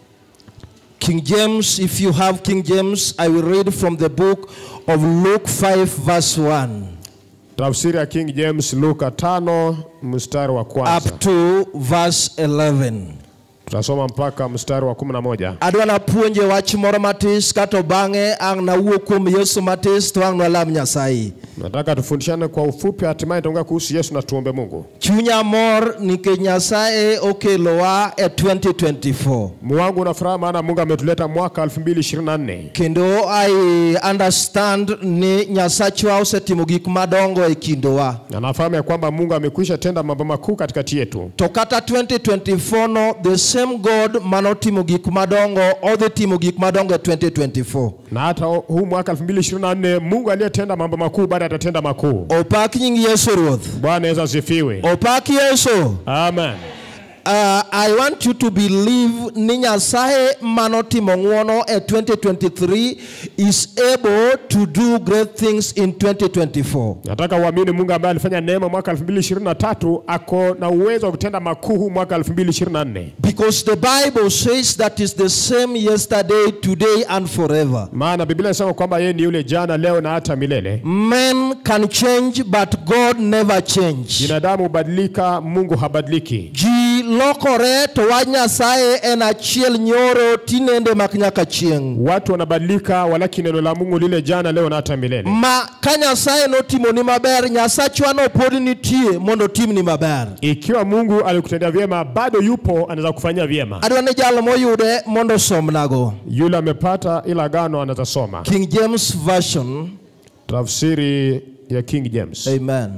King James, if you have King James, I will read from the book of Luke 5 verse 1 Tafsiri ya King James Luka tano mstari wa kwanza up to verse 11. Tutasoma mpaka mstari wa 11. adwa napuonje wach moro matis kato bang'e ang' nawuo kuom yesu matis to ang' nwalam nyasaye Nataka tufundishane kwa ufupi, hatimaye tuongea kuhusu Yesu na tuombe Mungu. chunya mor nikech nyasaye okelowa e 2024 Moyo wangu una furaha maana Mungu ametuleta mwaka 2024 kendo i understand ni nyasachwa osetimo gik madongo e kindowa na nafahamu ya kwamba Mungu amekwisha tenda mambo makuu katikati yetu, to kata 2024 no the same god manotimo gik madongo odhi timo gik madongo e 2024 na hata huu mwaka 2024 Mungu aliyetenda mambo makuu bado atatenda makuu. opak nying yesu ruoth Bwana Yesu asifiwe. opak yesu Amen. Uh, I want you to believe ni Nyasaye manotimo ng'wono e 2023 is able to do great things in 2024. Nataka uamini Mungu ambaye alifanya neema mwaka 2023 ako na uwezo wa kutenda makuu huu mwaka 2024. Because the Bible says that is the same yesterday, today and forever. Maana Biblia inasema kwamba yeye ni yule jana, leo na hata milele. Men can change but God never change. Binadamu hubadilika, Mungu habadiliki. Ji lokore to wach Nyasaye en achiel nyoro tinende mak nyaka chieng'. Watu wanabadilika, walakini neno la Mungu lile jana, leo na hata milele. Ma ka Nyasaye notimoni maber, Nyasachwa no pod nitie mondo otimni maber. Ikiwa Mungu alikutendea vyema, bado yupo, anaweza kufanyia vyema. adwa ni jal moyude mondo osomnago Yule amepata ila agano anaweza soma king james version tafsiri ya King James. amen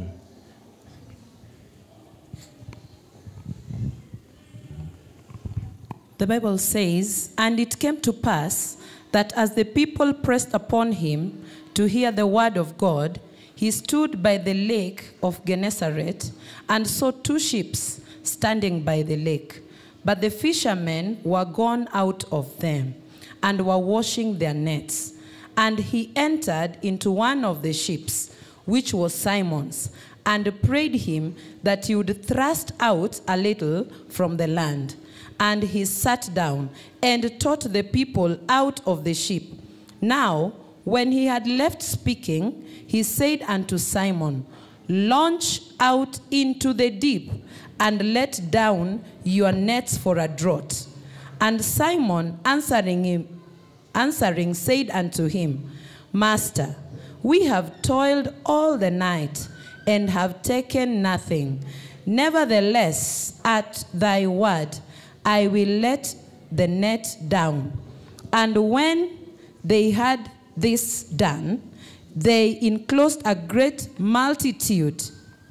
The Bible says, And it came to pass that as the people pressed upon him to hear the word of God, he stood by the lake of Gennesaret and saw two ships standing by the lake. But the fishermen were gone out of them and were washing their nets. And he entered into one of the ships, which was Simon's, and prayed him that he would thrust out a little from the land. And he sat down and taught the people out of the ship. Now, when he had left speaking, he said unto Simon, Launch out into the deep and let down your nets for a draught. And Simon answering him, answering said unto him, Master, we have toiled all the night and have taken nothing. Nevertheless, at thy word, I will let the net down. And when they had this done, they enclosed a great multitude.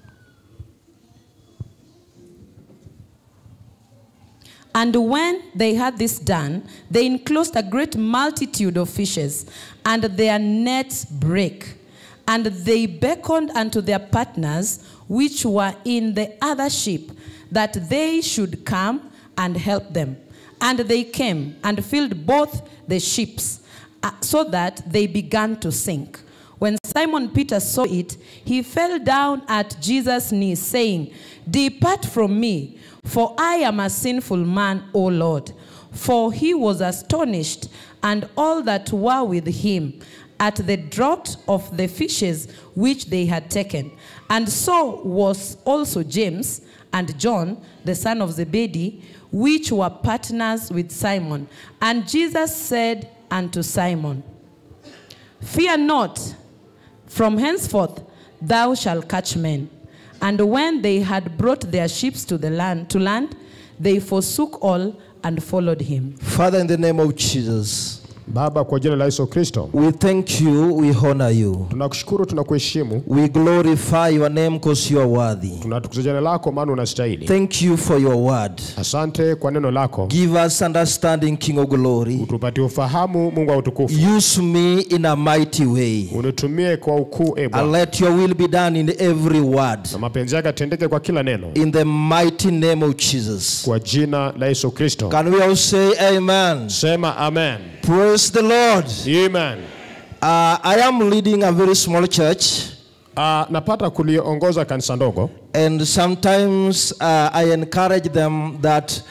And when they had this done, they enclosed a great multitude of fishes, and their nets brake. And they beckoned unto their partners, which were in the other ship, that they should come and help them. And they came and filled both the ships, uh, so that they began to sink. When Simon Peter saw it, he fell down at Jesus' knees, saying, Depart from me, for I am a sinful man, O Lord. For he was astonished, and all that were with him, at the draught of the fishes which they had taken. And so was also James and John, the son of Zebedee, which were partners with Simon. And Jesus said unto Simon, Fear not, from henceforth thou shalt catch men. And when they had brought their ships to the land to land, they forsook all and followed him. father in the name of jesus Baba, kwa jina la Yesu Kristo, we thank you we honor you tunakushukuru, tunakuheshimu, we glorify your name because you are worthy tunatukuza jina lako, maana unastahili. thank you for your word Asante kwa neno lako, give us understanding king of glory utupatie ufahamu, Mungu wa utukufu, use me in a mighty way unitumie kwa ukuu, e and Bwana, let your will be done in every word na mapenzi yake atendeke kwa kila neno, in the mighty name of jesus kwa jina la Yesu Kristo. can we all say amen Sema amen. praise the lord Amen. uh, i am leading a very small church Uh, napata kuliongoza kanisa ndogo And sometimes uh, I encourage them that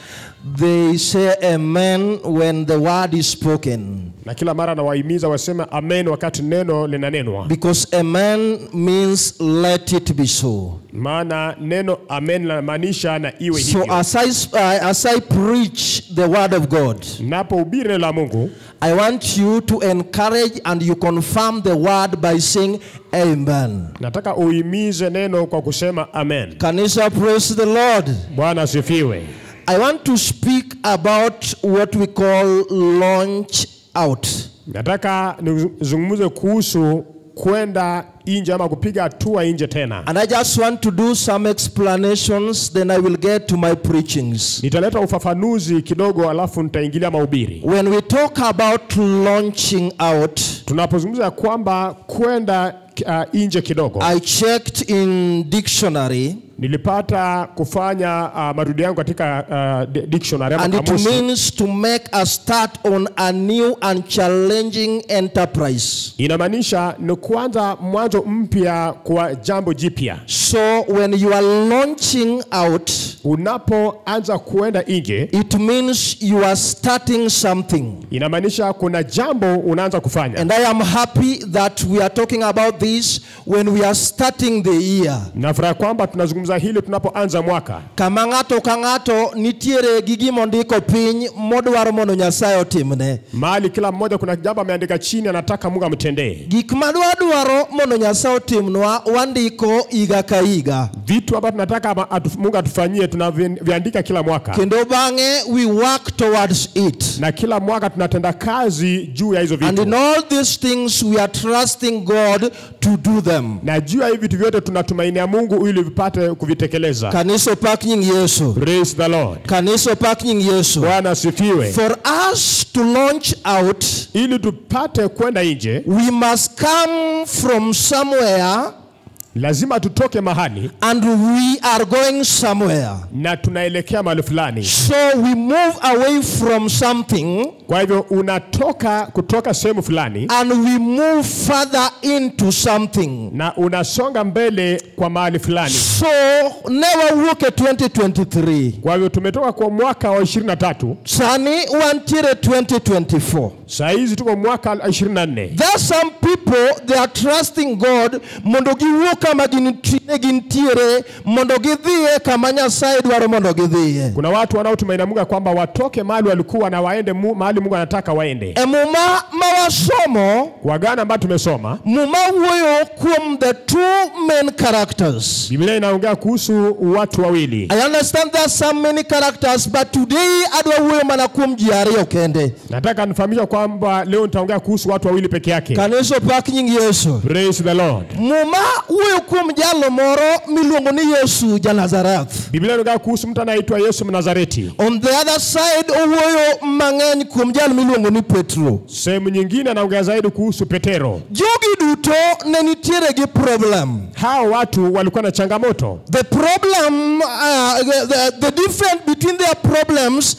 they say amen when the word is spoken. na kila mara nawahimiza waseme amen wakati neno linanenwa, Because amen means let it be so. maana neno amen linamaanisha na iwe So hivyo. as I, sp- uh, as I preach the word of God, Napohubiri neno la Mungu, I want you to encourage and you confirm the word by saying amen. nataka uhimize neno kwa kusema amen. Kanisa, praise the Lord. Bwana asifiwe. I want to speak about what we call launch out. Nataka nizungumze kuhusu kwenda nje ama kupiga hatua nje tena. And I just want to do some explanations, then I will get to my preachings. Nitaleta ufafanuzi kidogo, alafu nitaingilia mahubiri. When we talk about launching out, Tunapozungumza kwamba kwenda uh, nje kidogo, I checked in dictionary nilipata kufanya uh, marudi yangu katika uh, di- dictionary ama and it kamusi. means to make a start on a new and challenging enterprise. Inamaanisha ni kuanza mwanzo mpya kwa jambo jipya. So when you are launching out, Unapoanza kuenda nje, it means you are starting something. inamaanisha kuna jambo unaanza kufanya. And I am happy that we are talking about this when we are starting the year. Nafurahi kwamba tunazungumza hili tunapoanza mwaka. Kama ng'ato ka ng'ato nitiere gi gima ondiko piny modwaro mondo Nyasaye otimne. Mahali kila mmoja kuna jambo ameandika chini, anataka Mungu amtendee. Gik madwadwaro mondo Nyasaye otimnwa wandiko higa ka higa. Vitu ambavyo tunataka ama atu, Mungu atufanyie tunaviandika kila mwaka, Kendo bang'e we work towards it. na kila mwaka tunatenda kazi juu ya hizo And vitu, in all these things we are trusting God to do them. na juu ya hivi vitu vyote tunatumainia Mungu ili vipate kuvitekeleza. Kanisa opak nying Yesu. Praise the Lord. Kanisa opak nying Yesu. Bwana asifiwe. For us to launch out, Ili tupate kwenda nje, we must come from somewhere lazima tutoke mahali and we are going somewhere. na tunaelekea mahali fulani. So we move away from something Kwa hivyo unatoka kutoka sehemu fulani and we move further into something. na unasonga mbele kwa mahali fulani. So never look at 2023. Kwa hivyo tumetoka kwa mwaka wa 23 Sani wantiere 2024. saa hizi tuko mwaka 24. There are some people they are trusting God mondo giwuo kama ginti- ne gintiere mondo gidhiye kama Nyasaye dwaro mondo gidhiye. Kuna watu wanaotumaini Mungu ya kwamba watoke mahali walikuwa na waende mu, mahali Mungu anataka waende. E muma mawasomo Kwa gana ambayo tumesoma, muma wuoyo kuom the two main characters. Biblia inaongea kuhusu watu wawili. I understand there are some many characters but today adwa wuoyo mana kuom ji ariyo kende. Nataka nifahamisha kwamba leo nitaongea kuhusu watu wawili peke yake. Kanisa opak nying Yesu. Praise the Lord. Muma wuoyo kuom jalo moro miluongo ni Yesu ja Nazareth. Biblia inaongea kuhusu mtu anaitwa Yesu Mnazareti. On the other side owuoyo mang'eny kuom jal miluongo ni Petro. Sehemu nyingine anaongea zaidi kuhusu Petero. Jogi duto ne nitiere gi problem. Hao watu walikuwa na changamoto. The problem, uh, the, the, the difference between their problems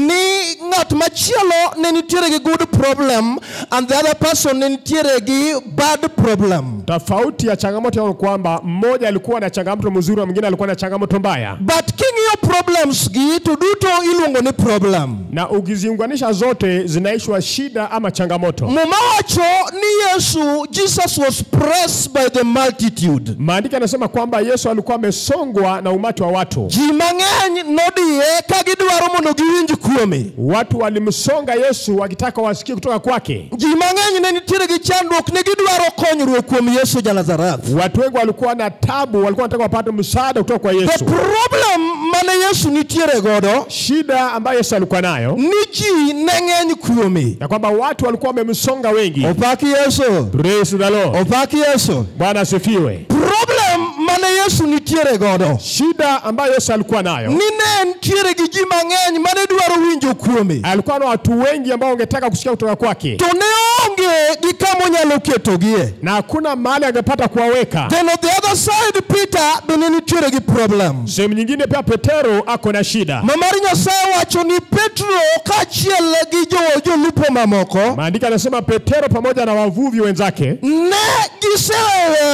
ni ng'at machielo ne nitiere gi good problem and the other person ne nitiere gi bad problem. Tofauti ya changamoto yao ni kwamba mmoja alikuwa na changamoto mzuri na mwingine alikuwa na changamoto mbaya, But king'iyo problems gi to duto iluongo ni problem. na ukiziunganisha zote zinaishwa shida ama changamoto. Muma wacho ni Yesu, Jesus was pressed by the multitude. Maandiko yanasema kwamba Yesu alikuwa amesongwa na umati wa watu. Ji mang'eny nodiye ka gidwaro mondo giwinj kuome. Watu walimsonga Yesu wakitaka wasikie kutoka kwake. Ji mang'eny ne nitiere gi chandruok ne gidwaro konyruok kuom Yesu ja Nazareth. Watu wengi walikuwa na tabu, walikuwa wanataka wapate msaada kutoka kwa The Yesu. problem mane Yesu nitiere godo Shida ambayo Yesu alikuwa nayo ni ji ne ng'eny kuome. ya kwamba watu walikuwa wamemsonga wengi. Opaki Yesu. Praise the Lord. Opaki Yesu. Bwana asifiwe. Problem mane Yesu nitiere godo Shida ambayo Yesu alikuwa nayo ni ne nitiere gi ji mang'eny mane dwaro winjo kuome. alikuwa na watu wengi ambao wangetaka kusikia kutoka kwake, To ne onge gi kama onyalo ketogie. na hakuna mahali angepata kuwaweka. Then on the other side Peter bende nitiere gi problem. Sehemu nyingine pia Petero ako na shida. Ma mar Nyasaye wacho ni Petro kaachiel gi jo jolupo mamoko Maandiko yanasema Petero pamoja na wavuvi wenzake ne giseweyo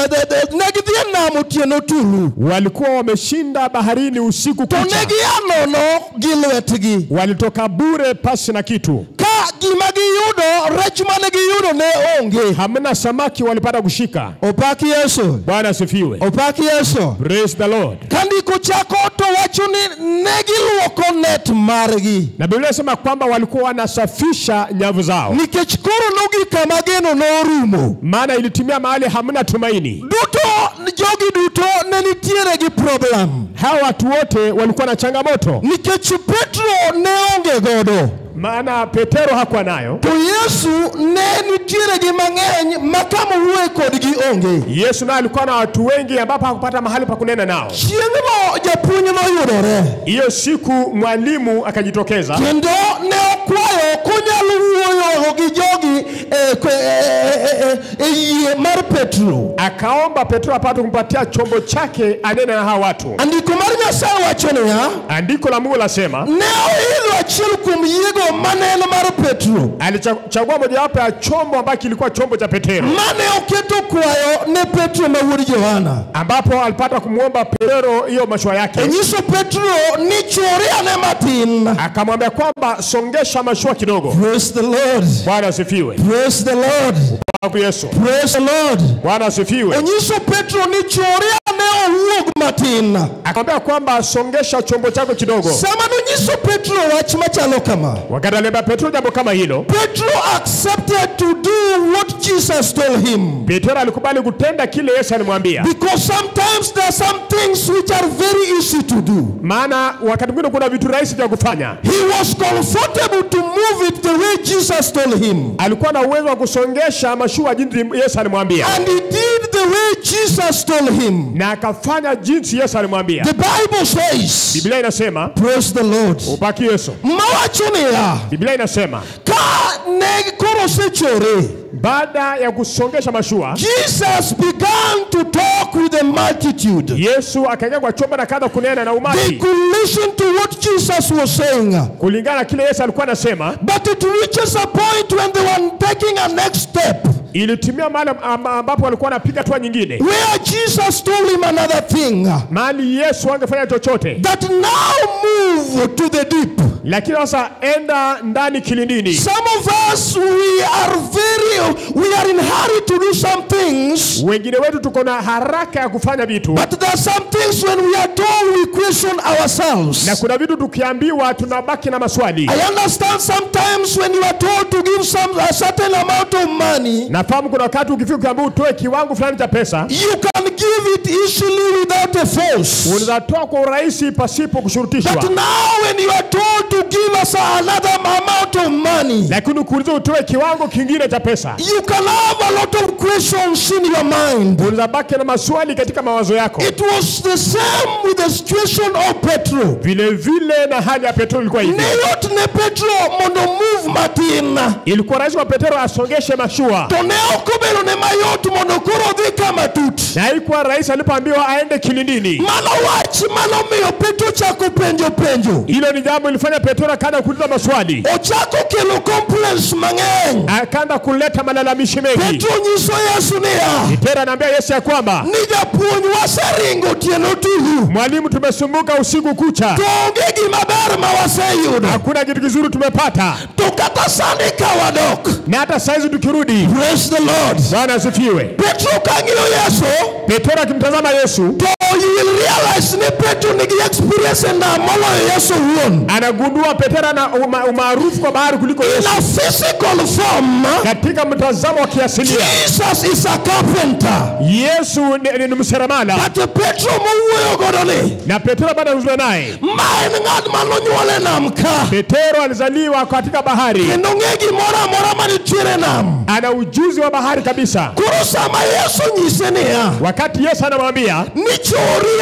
the, the, ne gidhi e nam otieno tulu walikuwa wameshinda baharini usiku to ne kucha, gia nono gi lwetgi walitoka bure pasi na kitu, ka gima giyudo rech mane giyudo ne onge hamna samaki walipata kushika. opaki yesu Bwana asifiwe, opaki yesu praise the Lord. ka ndiko chako to wacho ni ne giluoko net margi Na Biblia inasema kwamba walikuwa wanasafisha nyavu zao, nikech koro nogi kama geno norumo maana ilitimia mahali hamna tumaini. duto jogi duto ne nitiere gi problem Hawa watu wote walikuwa na changamoto, nikech petro ne onge godo maana Petero hakuwa nayo. to yesu ne nitiere gi mang'eny ma kama owuoye kodgi onge Yesu naye alikuwa na watu wengi ambapo hakupata mahali pa kunena nao. chieng'no japuonj noyudore Hiyo siku mwalimu akajitokeza kendo ne okwayo konyalo wuoyo gi jogi e, kwe- e, e, e, e yie mar petro akaomba Petro apate kumpatia chombo chake anene na hawa watu. andiko mar nyasaye wacho niya Andiko la Mungu lasema ne oidho achiel kuom yiego mane en mar petro alichagua mojawapo ya chombo ambacho kilikuwa chombo cha Petero, mane oketo kwayo ne petro ma wuod johana ambapo alipata kumwomba Petero hiyo mashua yake, onyiso petro ni chwori ane matin akamwambia kwamba songesha mashua kidogo. praise the lord Bwana asifiwe. praise the lord Babu Yesu. praise the lord Bwana asifiwe. onyiso petro ni chwori ane owuog matin Akamwambia kwamba songesha chombo chako kidogo. sama nonyiso petro wach machalo kama Wakati aliambia Petro jambo kama hilo, petro accepted to do what jesus told him Petro alikubali kutenda kile Yesu alimwambia, because sometimes there are some things which are very easy to do maana wakati mwingine kuna vitu rahisi vya kufanya. he was comfortable to move it the way jesus told him Alikuwa na uwezo wa kusongesha mashua jinsi Yesu alimwambia, and he did the way jesus told him na akafanya jinsi Yesu alimwambia. the bible says Biblia inasema praise the lord ubaki Yesu. mawacho niya Biblia inasema ka ne koro osechore baada ya kusongesha mashua, jesus began to talk with the multitude Yesu akaingia kwa chombo na kaanza kunena na they umati could listen to what jesus was saying kulingana na kile Yesu alikuwa anasema. but it reaches a point when they were taking a next step Ilitimia mahali am- ambapo walikuwa wanapiga hatua nyingine, where jesus told him another thing mahali Yesu angefanya chochote, that now move to the deep lakini sasa enda ndani kilindini. some of us we are very we are in hurry to do some things Wengine wetu tuko na haraka ya kufanya vitu, but there are some things when we are told we question na ourselves kuna vitu tukiambiwa tunabaki na maswali. i understand sometimes when you are told to give some a certain amount of money Nafahamu kuna wakati ukifika ukiambiwa utoe kiwango fulani cha pesa, you can give it easily without a force unaweza toa kwa urahisi pasipo kushurutishwa. But now when you are told to give us another amount of money, lakini ukiulizwa utoe kiwango kingine cha pesa, you can have a lot of questions in your mind. unaweza baki na maswali katika mawazo yako. It was the same with the situation of Petro. Vile vile na hali ya Petro ilikuwa hivi. Ne yot ne Petro mondo move matin. Ilikuwa rahisi kwa Petro asongeshe mashua, To ne ok obedo ne mayot mondo koro odhi kama tut. na haikuwa rahisi alipoambiwa aende kilindini. Mano wach manomiyo Petro chako penjo penjo. Hilo ni jambo ilifanya Petro akaanza kuuliza maswali, Ochako kelo complaints mang'eny. akaanza kuleta malalamishi mengi. Petro nyiso Yesu niya, Petro anaambia Yesu ya kwamba ni japuonj waseringo otieno tulu. mwalimu, tumesumbuka usiku kucha, To onge gima ber ma waseyudo. hakuna kitu kizuri tumepata, To kata sani ka wadok. na hata saizi tukirudi. Praise the Lord. Bwana asifiwe. Petro kang'iyo Yesu, Petro akimtazama Yesu to you will realize ni Petro nigi experience e nam moloyo Yesu owuon. anagundua Petro ana uma- umaarufu kwa bahari kuliko In Yesu. a physical form, Katika mtazamo wa kiasilia, Jesus is a carpenter. Yesu ni, ni, ni mseremala But Petro mowuoyo godo ni, na Petro bado anazungumza naye. ma en ng'at manonyuol e nam ka. Petro alizaliwa katika bahari, Kendo ng'e gimoro amora manitiere e nam. ana ujuzi wa bahari kabisa. Koro sama Yesu nyise niya, Wakati Yesu anamwambia ni chori ane.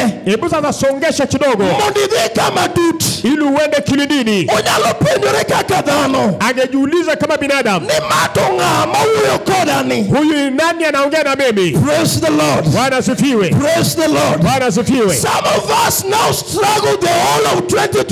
hebu sasa songesha kidogo mondo idhi kama tut ili uende kilindini onyalo penjore kaka dhano angejiuliza kama binadamu ni mato ng'a mawuoyo kodani huyu ni nani anaongea na mimi praise the lord bwana asifiwe praise the lord bwana asifiwe some of us now struggle the whole of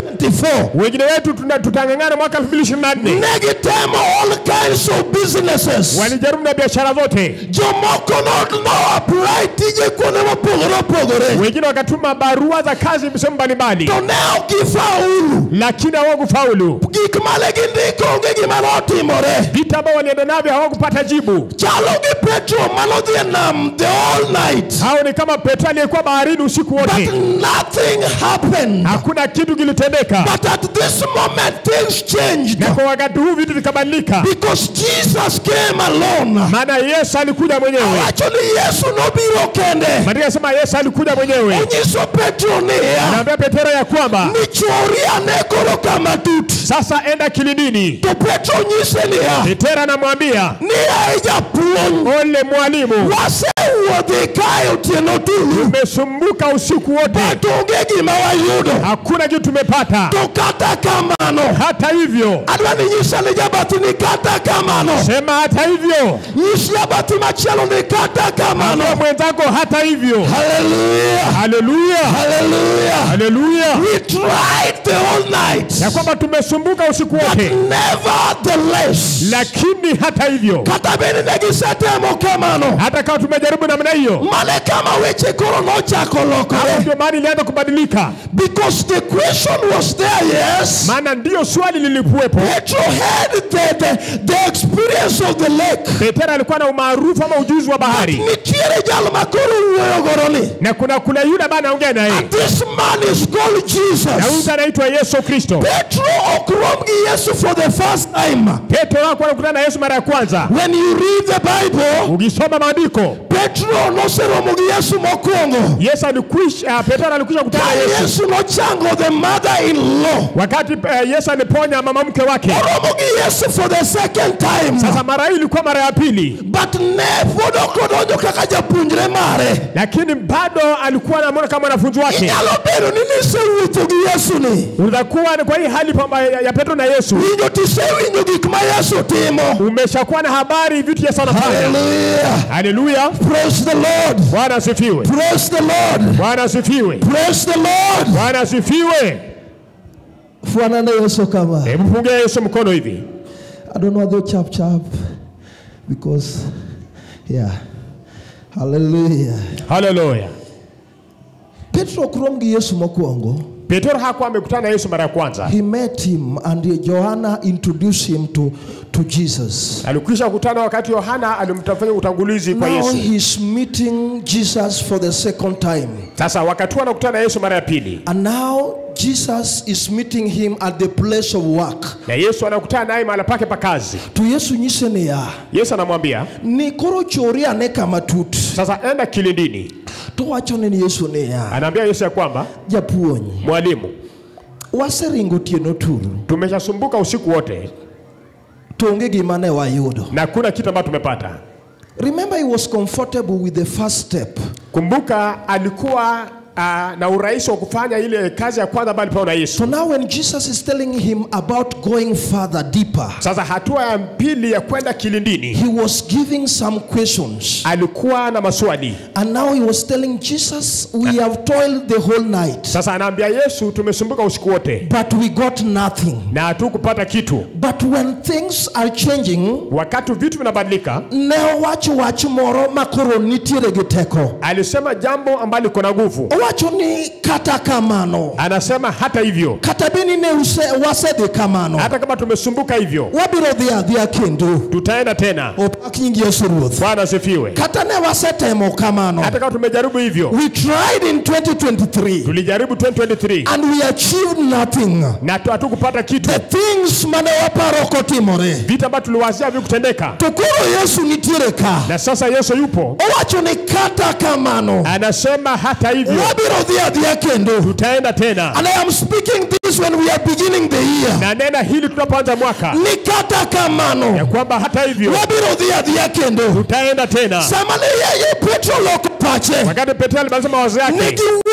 2024 wengine wetu tuna- tutang'ang'ana mwaka 2024 negitemo all kinds of businesses walijaribu na biashara zote jomoko no no apply tije kuonde mopogore opogore wengine wakatuma barua za kazi sehemu mbalimbali to ne ok gifaulu lakini hawakufaulu gik mane gindiko onge gima notimore vita ambao walienda navyo hawakupata jibu chalo gi petro manodhi e nam the all night hao ni kama petro aliyekuwa baharini usiku but wote nothing happened hakuna kitu kilitendeka but at this moment things changed na kwa wakati huu vitu vikabadilika because jesus came alone maana yesu alikuja mwenyewe wacho ni yesu nobiro kende maandiko sema yesu alikuja mwenyewe onyiso petro niya anaambia petero ya kwamba ni chori ane koro kama tut sasa enda kilindini to petro nyise niya petero anamwambia niya e japuonj ole mwalimu wasewuodhi kae otieno tulu tumesumbuka usiku wote but onge gima wayudo hakuna kitu tumepata to kata kamano hata hivyo adwa ni nyisa ni jabathi ni kata kamano sema hata hivyo nyis jabathi machielo ni kata kamano Ambia mwenzako hata hivyo haleluya haleluya haleluya haleluya we tried the whole night ya kwamba tumesumbuka usiku but wote nevertheless lakini hata hivyo kata bende ne gisetemo kamano hata kama tumejaribu namna hiyo mane kama weche koro nochako hapo lokore ndio maana ilianza kubadilika because the question was there yes maana ndiyo swali lilikuwepo Petro had the, the, the experience of the lake petero alikuwa na umaarufu ama ujuzi wa bahari nitiere jal makoro wuoyo goroni na kuna kuna yule ambaye anaongea na yeye and this man is called na huyu Jesus anaitwa yesu kristo Petro ok rom gi Yesu for the first time petero wako anakutana na yesu mara ya kwanza when you read the Bible ukisoma maandiko Petro noseromo gi Yesu mokwongo yesu alikwisha petero alikwisha kutana ka na yesu Yesu nochango the mother-in-law wakati uh, yesu aliponya mama mke wake oromo gi Yesu for the second time sasa mara hii ilikuwa mara ya pili but ne pod ok odonjo kaka japuonjre mare lakini bado alikuwa anamwona kama mwanafunzi wake inyalo bedo ni nisewuotho gi Yesu ni utakuwa kwa hii hali pamba ya, ya petro na yesu winjo tisewinjo gik ma Yesu timo umeshakuwa na habari vitu yesu anafanya haleluya haleluya praise the Lord bwana asifiwe praise the Lord bwana asifiwe praise the Lord bwana asifiwe fuana na Yesu kama hebu pungia yesu mkono hivi I don't know though chap chap because yeah hallelujah haleluya Petro ok rom gi Yesu mokwongo petero hakuwa amekutana na yesu mara ya kwanza he met him and Johanna introduced him to to Jesus alikwisha kutana wakati yohana alimtafanya utangulizi kwa now yesu he's meeting Jesus for the second time sasa wakati huu anakutana na yesu mara ya pili and now Jesus is meeting him at the place of work na yesu anakutana naye mahala pake pa kazi to Yesu nyise niya yesu anamwambia ni koro chori ane kama tut sasa enda kilindini to wachone ni Yesu niya anaambia yesu ya kwamba japuonj mwalimu waseringo tieno turu tumeshasumbuka usiku wote to onge gima ne wayudo na kuna kitu ambacho tumepata remember he was comfortable with the first step kumbuka alikuwa uh, na urahisi wa kufanya ile kazi ya kwanza ambayo alipewa na yesu so now when Jesus is telling him about going further deeper sasa hatua ya pili ya kwenda kilindini he was giving some questions alikuwa na maswali and now he was telling Jesus we have toiled the whole night sasa anaambia yesu tumesumbuka usiku wote but we got nothing na hatukupata kitu but when things are changing wakati vitu vinabadilika ne owacho wach moro makoro nitiere gi teko alisema jambo ambalo liko na nguvu owacho ni kata kamano anasema hata hivyo kata beni ne use- wasedhi kamano hata kama tumesumbuka hivyo wabiro dhi adhiya kendo tutaenda tena opak nying yesu ruoth bwana asifiwe kata ne wasetemo kamano hata kama tumejaribu hivyo we tried in 2023 tulijaribu 2023 and we achieved nothing na tu- hatukupata kitu the things mane waparo kotimore vitu ambavyo tuliwazia vikutendeka to koro yesu nitiere ka na sasa yesu yupo owacho ni kata kamano anasema hata hivyo wabiro dhi adhiya kendo tutaenda tena and i am speaking this when we are beginning the year na nena hili tunapoanza mwaka ni kata ya kamano kwamba hata hivyo wabiro dhi adhiya kendo tutaenda tena sama ne yeye petro loko pache wakati petro alimaliza mawazo ne yake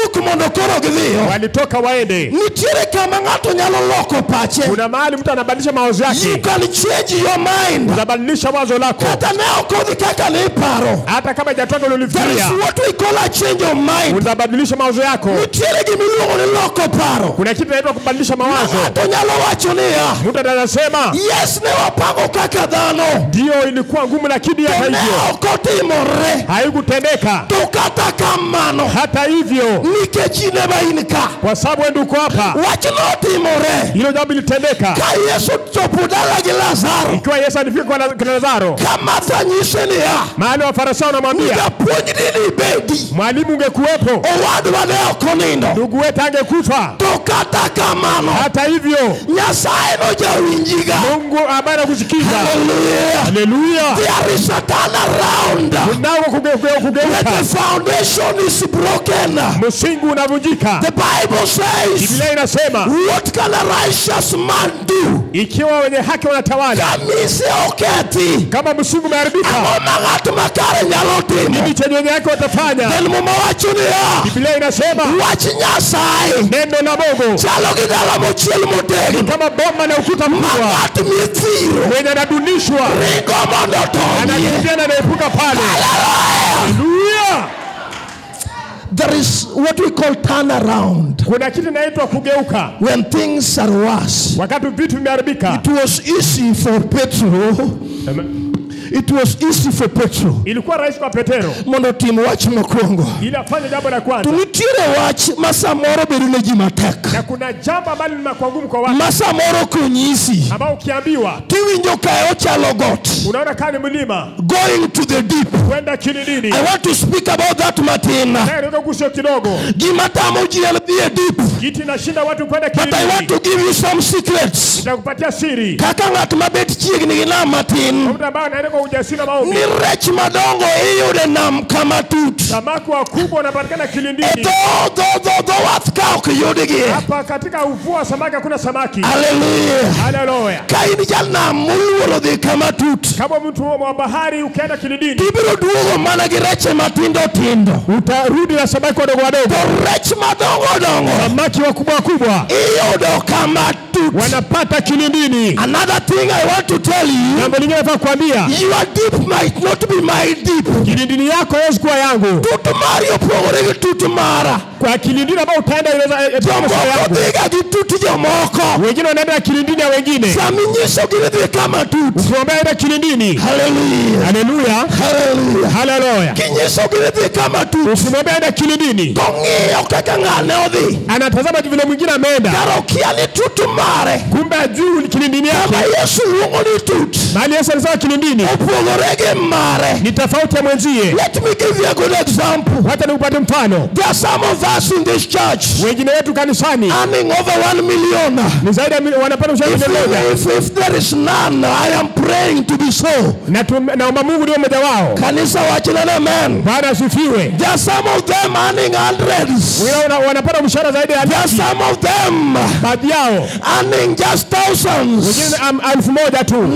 giwuok mondo koro gidhiyo walitoka waende. nitiere kama ng'ato nyalo loko pache Kuna mahali mtu anabadilisha mawazo you yake, can change your mind unabadilisha wazo lako, kata ne ok odhi kaka niparo hata kama ijatoka there is ulifikiria, what we call a change of mind unabadilisha mawazo yako. nitiere gimiluongo ni loko paro Kuna kitu inaitwa kubadilisha mawazo. ng'ato nyalo wacho niya Mtu anasema yes ne wapango kaka dhano ndio ilikuwa ngumu, lakini hata to ne hivyo ok otimore haikutendeka. to kata kamano Hata hivyo, nikech in ema in ka kwa sababu wewe ndio uko hapa, wach notimore hilo jambo lilitendeka. ka yesu chopo dala gi lazaro Ikiwa Yesu alifika kwa kwa Lazaro, ka martha nyise niya mahali Wafarisayo wanamwambia japuonjni nibedi mwalimu, ungekuwepo owadwa ne ok onindo ndugu wetu angekufa. to kata kamano Hata hivyo, nyasaye nojawinjiga Mungu ambaye anakusikiza, haleluya haleluya, there is a turnaround unao kuge- kuge- when kugeuka, the foundation is broken msingi unavunjika. the bible says Biblia inasema what can a righteous man do ikiwa wenye haki wanatawala, kamise okethi kama msingi umeharibika, ang'o ma ng'at makare nyalo timo nini chenye wenye haki watafanya? then muma wacho niya Biblia inasema wach nyasaye neno la Mungu chalo gi dala mochiel motegno kama boma na ukuta ma mkubwa, ng'at mithiro mwenye anadunishwa ringo mondo otonyie anakimbia na anaepuka pale. Haleluya! there is what we call turnaround Kuna kitu inaitwa kugeuka when things are worse wakati vitu vimeharibika. it was easy for petro it was easy for petro Ilikuwa rahisi kwa Petero mondo otim wach mokwongo ili afanye jambo la to kwanza, nitiere wach ma samoro bedo ne ji matek na kuna jambo ambalo linakuwa ngumu kwa watu ma samoro konyisi ambao ukiambiwa tiwinjo kae ochalo got unaona kaa ni mlima going to the deep kwenda kilindini. i want to speak about that matin Nataka kusio kidogo, gima tamo ji en dhi e deep kitu inashinda watu kwenda but i want kilindini. to give you some secrets Nitakupatia siri kaka ng'at mabet chiegni gi nam matin mtu ambaye anaenda kwa ujasiri na maombi. ni rech madongo iyude nam kama tut Samaki wakubwa wanapatikana e kilindini. dho dho dho dho wath ka ok yudgi Hapa katika uvua wa samaki hakuna samaki. haleluya Haleluya! ka in janam moluoro dhi kama tut Kama mtu wa bahari ukienda kilindini, ibiro duogo mana gi reche matindo tindo utarudi na samaki wadogo wadogo. to rech madongo dongo Samaki wakubwa wakubwa iyudo kama tut wanapata kilindini. another thing i want to tell you Jambo lingine nataka kuambia, your deep might not be my deep kilindini yako haiwezi kuwa yangu. tut mari opogore gi tut mara Kwa kilindini ambao utaenda inaweza eh, itakuwa sio jomoko yangu. dhiga gi tut jomoko Wengine wanaenda kilindini ya wengine. saminyisogi ni dhi kama tut Ukiombea enda kilindini. haleluya Haleluya, haleluya haleluya. kinyisogi ni dhi kama tut Ukimwombea enda kilindini, tong'iyo kaka ng'ane odhi anatazama vile mwingine ameenda, kara okia ni tut mare kumbe ajuu ni kilindini yako. kama yesu luongo ni tut Mahali Yesu alisema kilindini opogore gi mare ni tofauti ya mwenzie. let me give you a good example Hata nikupate mfano, there are some of us in this church wengine wetu kanisani earning over one million ni zaidi ya mili- wanapata mshahara if, milioni moja, if, if there is none i am praying to be so na tu- naomba Mungu ndio mmoja wao. kanisa wachilene amen Bwana asifiwe. there are some of them earning hundreds Wengine wana- wanapata mshahara zaidi ya there are laki, some of them baadhi yao earning just thousands wengine am- elfu moja tu,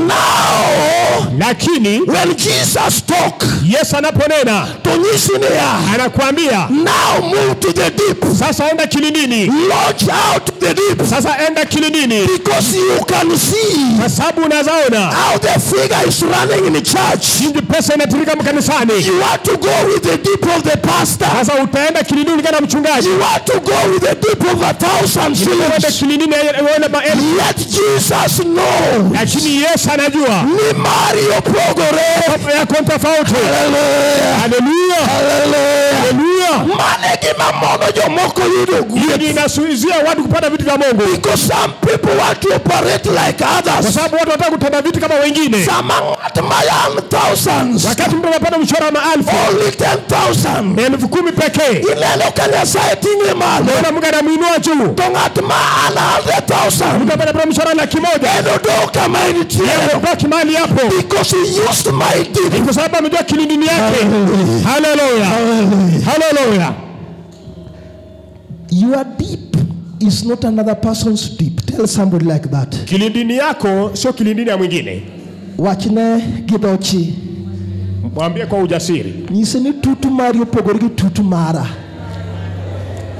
now lakini when jesus talk Yesu anaponena to nyisi niya anakuambia now move to the deep sasa enda kilindini, launch out to the deep sasa enda kilindini, because you can see kwa sababu unazaona how the figure is running in the church jinsi pesa inatirika mkanisani. you want to go with the deep of the pastor Sasa utaenda kilindini kana mchungaji, you want to go with the deep of a thousand uende shillings kilindini uende maelfu, let jesus know lakini Yesu anajua ni mari opogore mambo yako ni tofauti. haleluya Haleluya, haleluya haleluya. mane gima mono jomoko yudo Hii gweth inasuizia watu kupata vitu vya Mungu, because some people want to operate like kwa others sababu watu wanataka kutenda vitu kama wengine. sama ng'at mayan thousands Wakati mtu anapata mshahara wa maelfu only 10000 elfu kumi pekee, ineno ka nyasaye ting'e malo naona Mungu anamuinua juu, to ng'at ma an 100000 mtu anapata mshahara laki moja en odok kama entiere kwa kimali hapo, because he used my ni deep kwa sababu amejua kilindini yake. Haleluya, haleluya. your deep is not another person's deep tell somebody like that Kilindini yako sio kilindini ya mwingine. wachne gi dhochi Mwambie kwa ujasiri, nyise ni tutu mari opogore gi tutu mara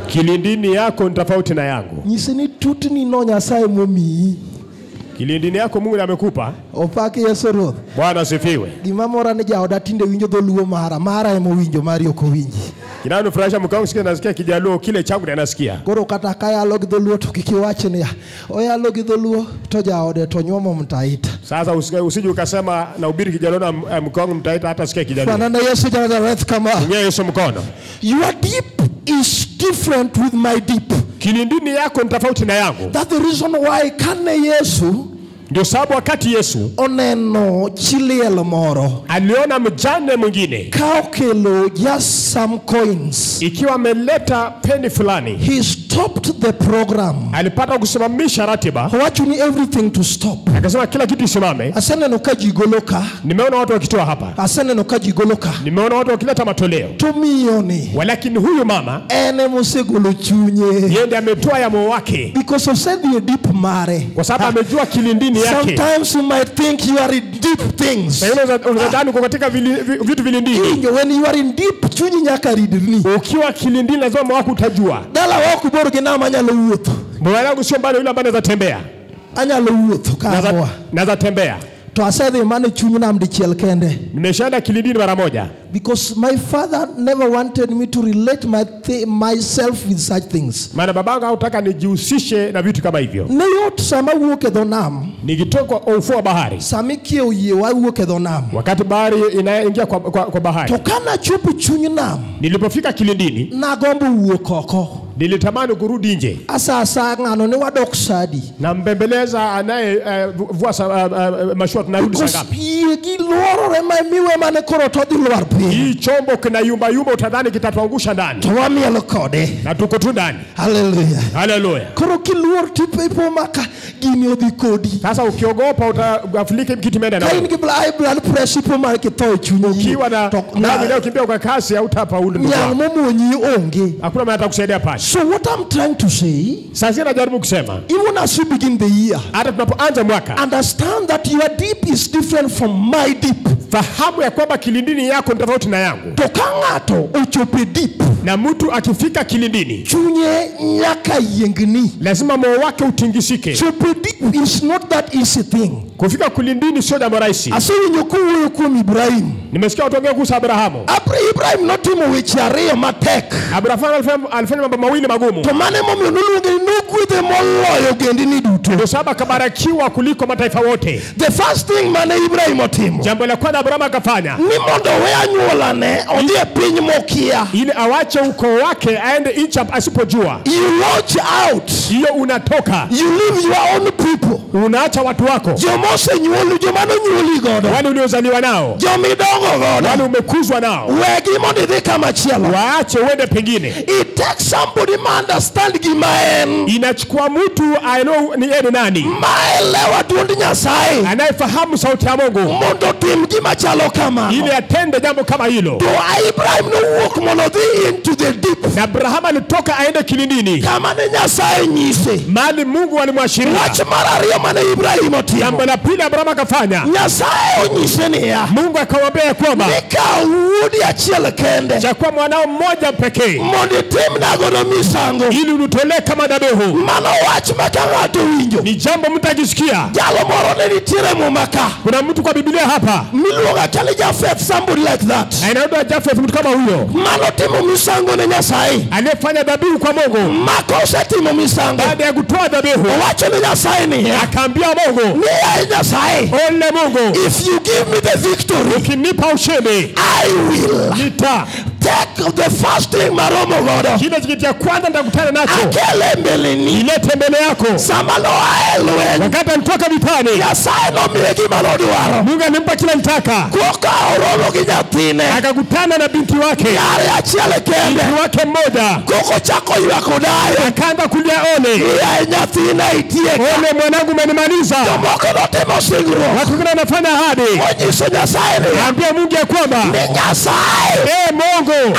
kilindini yako ni tofauti na yangu. nyise ni tutni no nyasaye momiyi Kilindini yako Mungu amekupa. opaki yesu ruoth Bwana asifiwe. gima mora ni jaoda tinde winjo dholuo mara mara ema owinjo mari ok owinji Kinanifurahisha mkao sikia nasikia kijaluo kile changu ndiye anasikia. koro kata kayalo gi dholuo to kik iwach niya oyalo gi dholuo to jaode to nyuomo mtaita Sasa usije usije ukasema na ubiri kijaluo na eh, mkao mtaita hata sikia kijaluo. fanana yesu ja nazareth kama Nyea Yesu mkono. your deep is different with my deep Kilindini yako ni tofauti na yangu. that's the reason why kane yesu Ndio sababu wakati Yesu oneno chiliel moro aliona mjane mwingine ka okelo just some coins ikiwa ameleta peni fulani, he stopped the program alipata kusimamisha ratiba, owacho ni everything to stop akasema kila kitu isimame. aseneno ka ji golo ka Nimeona watu wakitoa hapa, aseneno ka ji golo ka nimeona watu wakileta matoleo, to miyoni walakini huyu mama en emosegolo chunye yeye ndiye ametoa ya moyo wake, because osedhi e deep mare kwa sababu amejua kilindini yake. sometimes you might think you are in deep things Pengine unaweza- unadhani uko katika vili- vi- vitu vilindini. Injo, when you are in deep chunyi nyaka ridni Ukiwa kilindini, lazima moyo wako utajua. dala wok bor gi nama anyalo wuotho Moyo wangu sio mbali yule ambaye anaweza tembea, anyalo wuotho kamwa Naweza- naweza tembea. to asedhi mana e chuny nam dichiel kende Nimeshaenda kilindini mara moja, because my father never wanted me to relate my thi- myself with such things maana babangu hakutaka nijihusishe na vitu kama hivyo. ne yot sama wuok e dho nam Nikitoka kwa ufuo wa bahari, sama ikiewo yie wawuok e dho nam wakati bahari inaingia kwa, kwa, kwa bahari, to ka nachopo e chuny nam nilipofika kilindini, nagombo wuok oko nilitamani kurudi nje asa asa ng'ano ni wadok sadi na mbembeleza anaye uh, vua sa, uh, uh, mashua tunarudi saa because ngapi? yie giluorore ma miwe mane koro to dhi lwar piny Hii chombo kina yumba yumba, utadhani kitatuangusha ndani, to wamiel kode na tuko tu ndani. haleluya Haleluya! koro kiluor tipo maka gini odhi kodi Sasa ukiogopa utagafulika kitu imeenda ka in na gi bla- high blood pressure ipo mara kitho e chunyi ukiwa na to na na- ukimbia kwa kasi hautafaulu ndugu nyang wangu. momonyi onge Hakuna mwenye atakusaidia pale. so what i'm trying to say Sasa najaribu kusema even as we begin the year hata tunapoanza mwaka, understand that your deep is different from my deep fahamu ya kwamba kilindini yako ni tofauti na yangu, to ka ng'ato ochopo e deep na mtu akifika kilindini chunye nyaka yiengni lazima moyo wake utingisike. chopo e deep is not that easy thing Kufika kilindini sio jambo rahisi. asewinjo kowuoyo kuom ibrahim Nimesikia watu wengine kuhusu Abrahamu. Abra- ibrahim notimo weche ariyo matek Abrahamu alifanya, alifanya mambo mawili magumu, to mane momiyo noluonge ni nogwedhe moloyo ogendini duto ndio sababu akabarikiwa kuliko mataifa wote. the first thing mane ibrahim otimo Jambo la kwanza Abrahamu akafanya ni mondo we anyuolane odhi e piny mokia ili awache ukoo wake aende nchi asipojua. you launch out Hiyo unatoka you leave your own people unaacha watu wako joma osenyuoli joma nonyuoli godo wale uliozaliwa nao, jomidongo wale godo umekuzwa nao, wegi mondo idhi kamachielo waache uende pengine. it takes somebody ma understand gima en Inachukua mtu aelewe ni yeye ni nani, maelewa duond nyasaye anayefahamu sauti ya Mungu mondo tim gima chalo kamano ili atende jambo kama hilo. to ibrahim nowuok mondo odhi into the deep Na Abrahamu alitoka aende kilindini, kama ne nyasaye nyise mahali Mungu alimwashiria. wach mar ariyo mane ibrahim otimo Jambo la pili Abrahamu akafanya, nyasaye onyise niya Mungu akamwambia ya kwamba nikaw wuodi achiel kende chakuwa mwanao mmoja pekee mondo itimnagodo misango ili unutolee kama dhabihu. mano wach ma ka ng'ato winjo Ni jambo mtu akisikia. jalo moro ne nitiere mumaka Kuna mtu kwa Biblia hapa miluongo achali jafeth somebody like that na inaitwa Jafeth, mtu kama huyo mano timo misango ne nyasaye aliyefanya dhabihu kwa Mungu. maka osetimo misango Baada ya kutoa dhabihu, owacho ne nyasaye niya akaambia Mungu, ni yaye nyasaye ole Mungu, if you give me the victory ukinipa ushindi i will nita take the first thing maromo godo kile kitu cha kwanza nitakutana nacho akele mbeleni ilete mbele yako. sama noa e lweny Wakati alitoka vitani, nyasaye nomiye gima nodwaro Mungu alimpa kila nitaka, koka oromo gi nyathine akakutana na binti wake, yare achiel kende binti wake mmoja, koko chako ywak odayo akaanza kulia ole, yaye nyathina itieka ole mwanangu, umenimaliza. jomoko notimo singruok Watu wengine wanafanya ahadi, onyiso nyasaye niya ambia Mungu ya kwamba ni nyasaye ee Mungu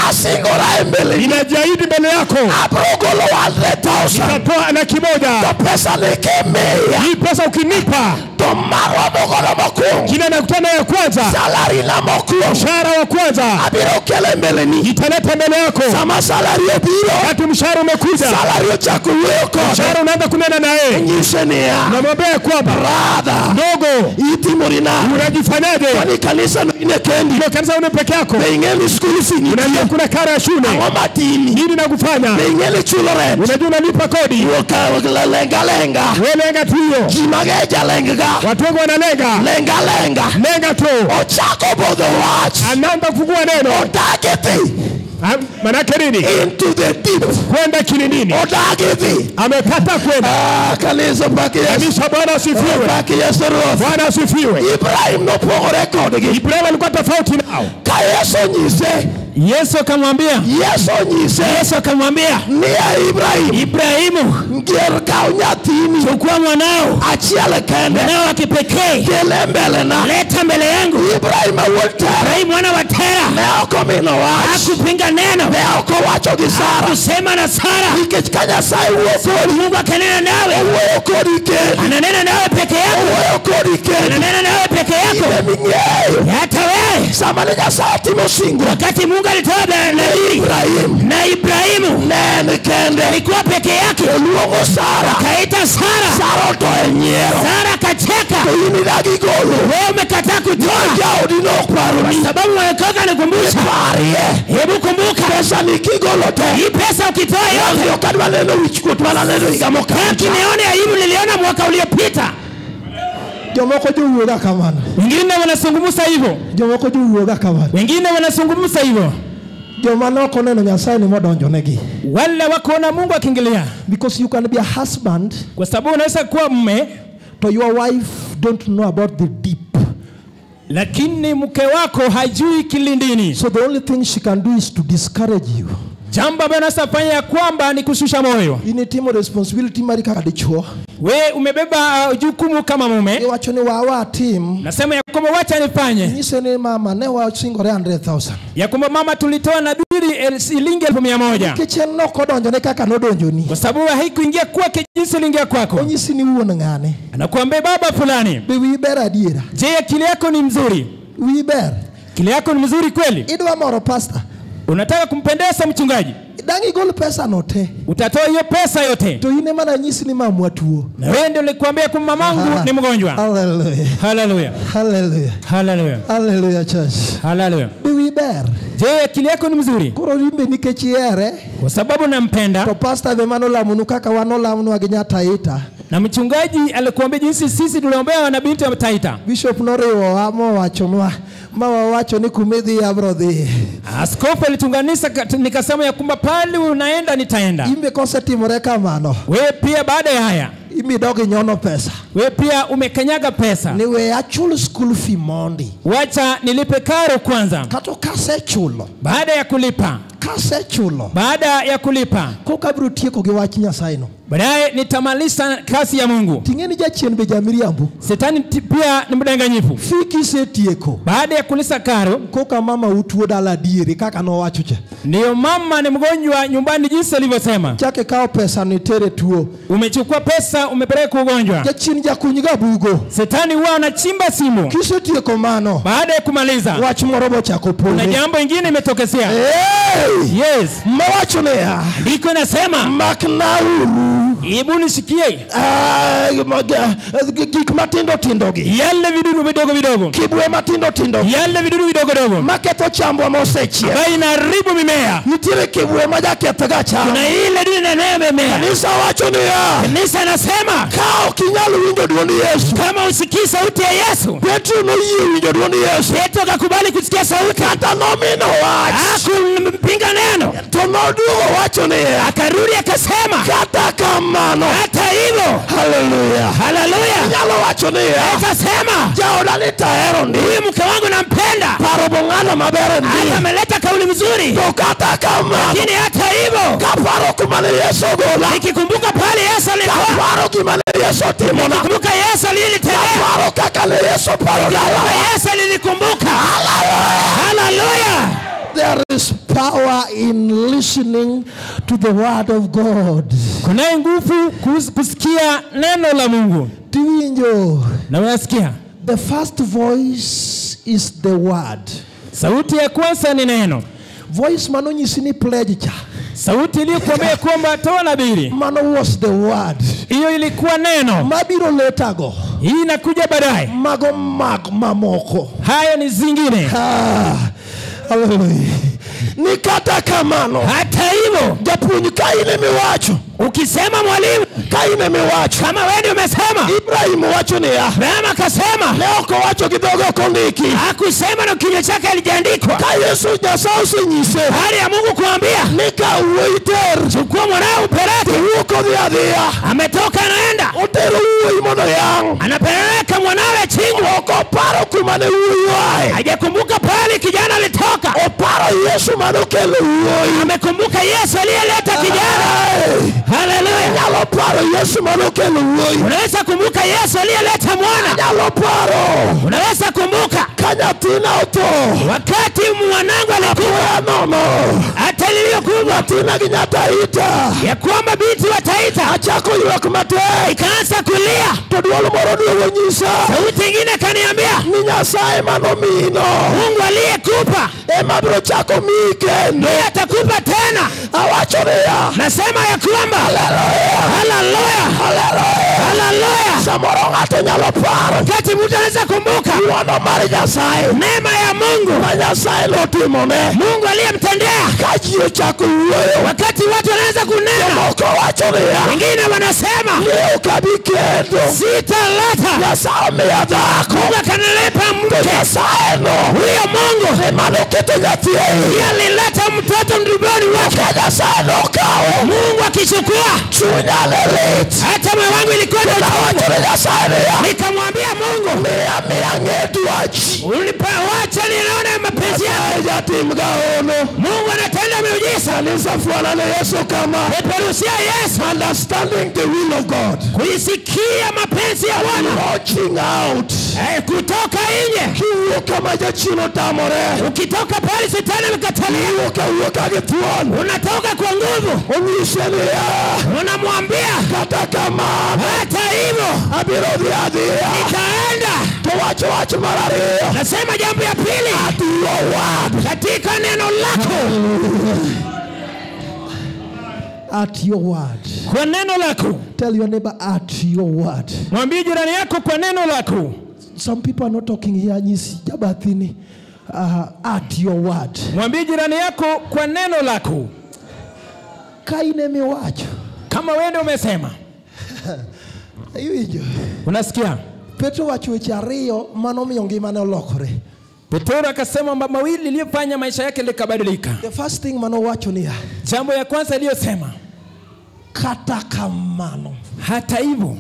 asingora mbele ninajiahidi mbele yako abrogolo 100000 nitatoa na kimoja to pesa nikimiya hii pesa ukinipa to marwa mogolo mokwongo kile nakutana ya kwanza salari na mokwongo mshahara wa kwanza abiro kele mbele ni italeta mbele yako sama salari obiro wakati mshahara umekuja salari ochako wuoyo kode mshahara unaanza kunena naye nyise niya namwambia ya kwamba brother ndogo itimori nade unajifanyaje kwani kanisa no ine kendi ilo kanisa une peke yako be ing'eni skul fi unajua nitie kuna karo ya shule ang'o matini nini nakufanya be ing'eni chulo rent unajua unalipa kodi lengalenga welenga tu hiyo ji mageja lengga watu wengi wanalenga lengalenga lenga tu ochako bodho wach anaanza kufungua neno odage dhi Ah, manake nini into the deep kwenda kilindini odage dhi amepata kwenda Ah, kanisa paki yesu kanisa bwana asifiwe paki yesu ruoth bwana asifiwe ibrahim nopogore kodgi ibrahimu alikuwa tofauti nao ka yesu nyise yesu akamwambia yesu nyise yesu akamwambia niya ibrahim ibrahimu ngier kaw nyathini chukua mwanao achiel kende mwanao wa kipekee kele mbelena leta mbele yangu ibrahim awuod tera ibrahimu mwana wa tera ne ok omino wach hakupinga neno ne ok owacho gi sara kusema na sara nikech ka nyasaye wuo kodi mungu akanena nawe owuoyo kodi kendi ananena nawe peke yako owuoyo kodi kendi ananena nawe peke yako ine ming'eyo hata wewe sama ne nyasaye timo singo wakati mungu alitoa nadhiri ibrahim na ibrahimu ne en kende alikuwa peke yake oluongo sara akaita sara sara otoe nyiero sara akacheka to in idagi golo wewe umekataa kutoa jaodi nok paroni sababu wamekoka nikumbusha parie hebu kumbuka pesa ni kigolo te hii pesa ukitoa yote ok adwa neno wichkuot mana neno higa mokalo kinione aibu niliona mwaka uliopita jomoko jowuoga kamano wengine wanazungumza hivyo jomoko jowuoga kamano wengine wanazungumza hivyo joma ne ok oneno nyasaye ni modonjonegi wale wakuona mungu akiingilia because you can be a husband kwa sababu unaweza kuwa mme to your wife don't know about the deep lakini mke wako hajui kilindini so the only thing she can do is to discourage you jambo ambayo unaweza fanya ya kwamba ni kushusha moyo initimo responsibility mari kaka dichuo we umebeba uh, jukumu kama mume iwacho ni wawa tim nasema ya kwamba wacha nifanye nyise ni mama ne wasingore 100000 ya kwamba mama tulitoa nadhiri el- shilingi elfu mia moja nikech en nok odonjone kaka nodonjoni kwa sababu haikuingia kwake jinsi iliingia kwako onyisi ni wuon ng'ane anakuambia baba fulani be wiyi ber adiera je akili yako ni mzuri wiyi ber akili yako ni mzuri kweli idwa moro pasta unataka kumpendeza mchungaji dang' igol pesa no te utatoa hiyo pesa yote to in ema nanyisi ni mamwa tuo na wewe ndio nilikwambia kwamba mamangu Ah. ni mgonjwa haleluya haleluya haleluya haleluya haleluya church haleluya be wiyi ber je akili yako ni mzuri koro imbe nikech ihere kwa sababu nampenda to pasta be manolamonu kaka wan olamonwa gi nyataita na mchungaji alikuambia jinsi sisi tuliombea wanabinti wa taita bishop noriwowa mowachonwa ma wawacho ni kumidhi abro dhiye askofu alitunganisha kat- nikasema ya kwamba pale unaenda nitaenda imbe kosetimore kamano wewe pia baada ya haya imidogi nyono pesa wewe pia umekanyaga pesa ni we achul school fee mondi wacha nilipe karo kwanza kato kasechulo baada ya kulipa kasechulo baada ya kulipa koka biro tieko gi wach nyasayeno baadaye nitamaliza kazi ya mungu ting'e ni jachien be jamiriambo shetani ti- pia ni mdanganyifu fi kisetieko baada ya kulisa karo koka mama utuo dala adieri kaka nowacho cha ndiyo mama ni mgonjwa nyumbani jinsi alivyosema chake kawo pesa ni tere tuo umechukua pesa umepeleka ugonjwa jachien jakunyga bugo shetani huwa anachimba simu kisetieko mano baada ya kumaliza wach moro bochako kuna pole jambo ingine imetokezea Hey! yes mawacho niya ndiko inasema maknauru hebu nisikie Ah, maga- gik matindo tindogi yale vidudu vidogo vidogo kibwe matindo tindogi yale vidudu vidogo vidogo maketho chambwa mosechiek ambayo inaharibu mimea nitiere kibwe ma jakethga cham kuna ile dudu inanayomemea kanisa wacho niya kanisa anasema ka ok inyal winjo duond yesu kama usikii sauti ya yesu petro noyie winjo duond yesu petro akakubali kusikia sauti kata nomino wach akumpinga neno to noduogo wacho niya akarudi akasema kata kamano hata hivyo haleluya haleluya inyalo wacho niya akasema jaoda ni tahero ndi huyu mke wangu nampenda paro bong'ano maber hata ndi ameleta kauli mzuri to kata kamano lakini hata hivyo kaparo kumane yesu ogola nikikumbuka pale yesu alikuwa kaparo gimane yesu otimona nikikumbuka yesu alilitendea kaparo kaka ne yesu paro dala yesu alilikumbuka haleluya there is power in listening to the word of God. kunaye nguvu kus- kusikia neno la mungu Tiwinjo. na unasikia The first voice is the word. sauti ya kwanza ni neno Voice manonyisi ni pledge cha. sauti iliyokuambia kwamba toa nabiri Mano was the word. hiyo ilikuwa neno Mabiro later go. hii inakuja baadaye Mago mag mamoko. haya ni zingine Ah, hallelujah. Ni kata kamano. hata hivyo Japuonj ka in emiwacho. ukisema mwalimu Ka in emiwacho. kama wewe ndio umesema Ibrahim wacho niya. Abrahamu akasema Ne ok owacho gi dhoge ok ondiki. hakusema na kinywa chake alijaandikwa Ka Yesu Nyasaye osenyise. hali ya mungu kuambia Ni ka wuoyi ter. chukua mwanao upeleke Wuok odhi adhiya. ametoka anaenda Otero wuoyi mondo yang'. anapeleka mwanawe chinjwa Ok oparo kuma ne wuoyi oaye. hajakumbuka pale kijana alitoka Oparo Yesu manokelo wuoyi. amekumbuka yesu aliyeleta kijana Hey. haleluya Nyalo paro Yesu manokelo wuoyi. unaweza kumbuka yesu aliyeleta mwana Nyalo paro. unaweza kumbuka Ka nyathina otho. wakati mwanangu alikuwa Apoya nono. hata liliyokuwa Nyathina gi nyataita. ya kwamba binti wa taita Achako ywak matek. ikaanza kulia To duol moro duogo nyisa. sauti ingine kaniambia Ni Nyasaye manomino. mungu aliyekupa Ema biro chako miyi kendo. ndiye atakupa tena Awacho niya. nasema ya kwamba haleluya haleluya Samoro ng'ato nyalo paro. wakati mtu anaweza kumbuka Ng'wono mar Nyasaye. neema ya mungu Ma Nyasaye notimone. mungu aliyemtendea Ka ji ochako wuoyo. wakati watu wanaweza kunena Moko wacho niya. wengine wanasema Ni ok abi kendo. sitaleta Nyasaye omiya dhako. mungu akanilipa To mke Nyasaye no. huyo mungu Ema noketo nyathi e iye. ndiye alileta mtoto mtumboni wake Ka Nyasaye nokawe. mungu akichukua Chunya ne lit. hata moyo wangu ilikuwa na Nawacho uchungu ni Nyasaye niya. nikamwambia mungu Miya miya ng'e dwachi. ulipawacha nione mapenzi yako Nyasaye jatim gaono. mungu anatenda miujiza Kanisa fuana ne Yesu kama. peperusia yesu Understanding the will of God. kuisikia mapenzi ya bwana Watching out. Eh, kutoka nje Kiwuok kama jachien otamore. ukitoka pale shetani amekatalia Iwuok awuoka gi thuon. unatoka kwa nguvu Onyise niya. unamwambia Kata kamano. hata hivyo Abiro dhi adhiya. nitaenda To wacho wach mar ariyo. nasema jambo ya pili At your word. katika neno lako At your word. kwa neno lako Tell your neighbor at your word. mwambie jirani yako kwa neno lako Some people are not talking here. Nyisi jabathini. Uh, at your word. mwambie jirani yako kwa neno lako Ka in emiwacho. kama wewe ndio umesema Iwinjo. unasikia Petro wacho weche ariyo manomiyo ngimane olokore. petero akasema mambo mawili iliyofanya maisha yake likabadilika The first thing manowacho niya. jambo ya kwanza iliyosema Kata kamano. hata hivyo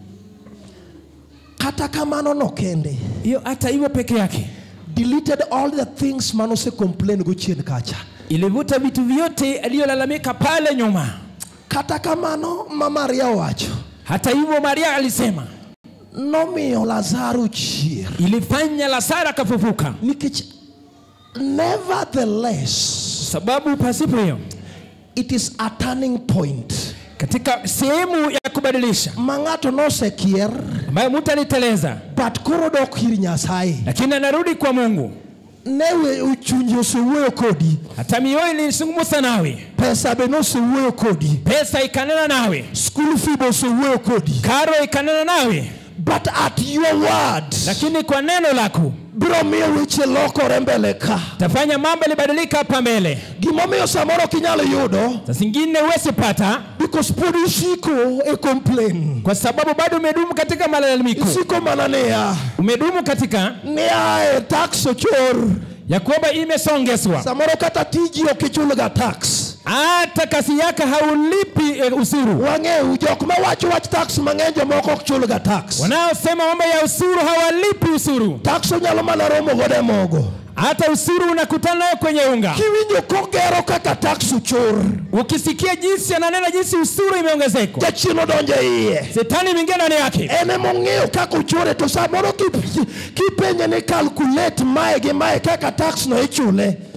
Kata kamano no kende. hiyo hata hivyo peke yake Deleted all the things manose complain go chien kacha. ilivuta vitu vyote aliyolalamika pale nyuma Kata kamano ma Maria owacho. hata hivyo maria alisema Nomiyo Lazaro chier. ilifanya lazaro akafufuka Nikech nevertheless sababu pasipo hiyo it is a turning point. katika sehemu ya kubadilisha Ma ng'ato nosekier ambayo mtu aliteleza but koro dok ir Nyasaye. lakini anarudi kwa mungu Newe uchunji osewuoyo kodi. hata mioyo ilisungumusa nawe Pesa be nosewuoyo kodi. pesa ikanena nawe School fee be osewuoyo kodi. karo ikanena nawe But at your word, lakini kwa neno lako biro miyo weche lokore mbele ka. tafanya mambo ilibadilika hapa mbele Gimomiyo samoro ok inyalo yudo saa zingine huwezi pata because pod isiko e complain. kwa sababu bado umedumu katika malalamiko Isiko mana niya umedumu katika niya e tax ochor. ya kwamba imesongeswa Samoro kata tiji ok ichulga tax. hata kazi yake haulipi e, usuru Wang'eyo jok mawacho wach tax mang'eny jomoko ok chulga tax. wanaosema mambo ya usuru hawalipi usuru Tax onyalo mana romo godo e mogo. hata usuru unakutana nayo kwenye unga Kiwinjo kogero kaka tax ochor. ukisikia jinsi ananena jinsi usuru imeongezeka Jachien odonjo e iye. shetani imeingia ndani yake en emong'eyo kaka ochore to samoro kip- kipenje ni calculate mae gi mae kaka tax no ichule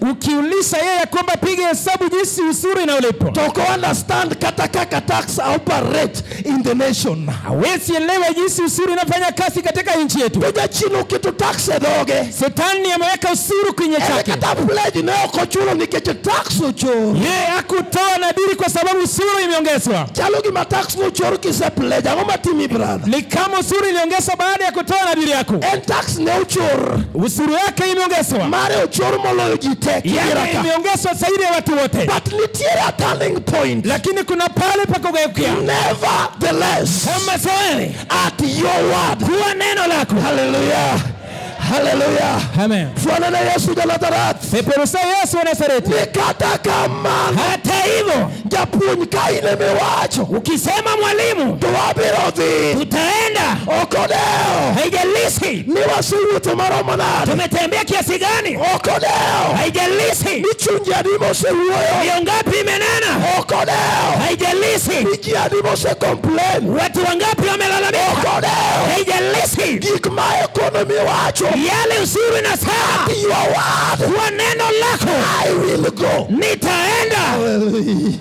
ukiuliza yeye kwamba piga hesabu jinsi usuru inaolipwa to ko understand kata kaka tax operate in the nation hawezi elewa jinsi usuru inafanya kazi katika nchi yetu to jachien oketo tax e dhoge setani ameweka usuru kwenye Ere chake kata pledge ne ok ochulo nikech tax ochor yeye hakutoa nadiri kwa sababu usuru imeongezwa chalo gima tax nochor kise pledge ang'o matimi brother ni kama usuru iliongezwa baada ya kutoa nadiri yako en tax ne ochor usuru yake imeongezwa mare ochor moloyo ji te yake kigiraka imeongezwa zaidi ya watu wote but nitiere a turning point lakini kuna pale pa kugeukia nevertheless kama zoeli at your word kuwa neno lako haleluya haleluya amen fuanana yesu janazarath peperusa yesu wa nazareti ni kata kamano hata hivyo japuonj ka in emiwacho ukisema mwalimu to wabiro dhi tutaenda okodeo haijalishi ni wasewuotho maromo nade tumetembea kiasi gani okodeo haijalishi ni chunje adi mosewuoyo ndio ngapi imenena okodeo haijalishi ni ji adi mosekomplain watu wangapi wamelalamika okodeo haijalishi gik ma ekonomi wacho yale usuru inasema your word kwa neno lako I will go nitaenda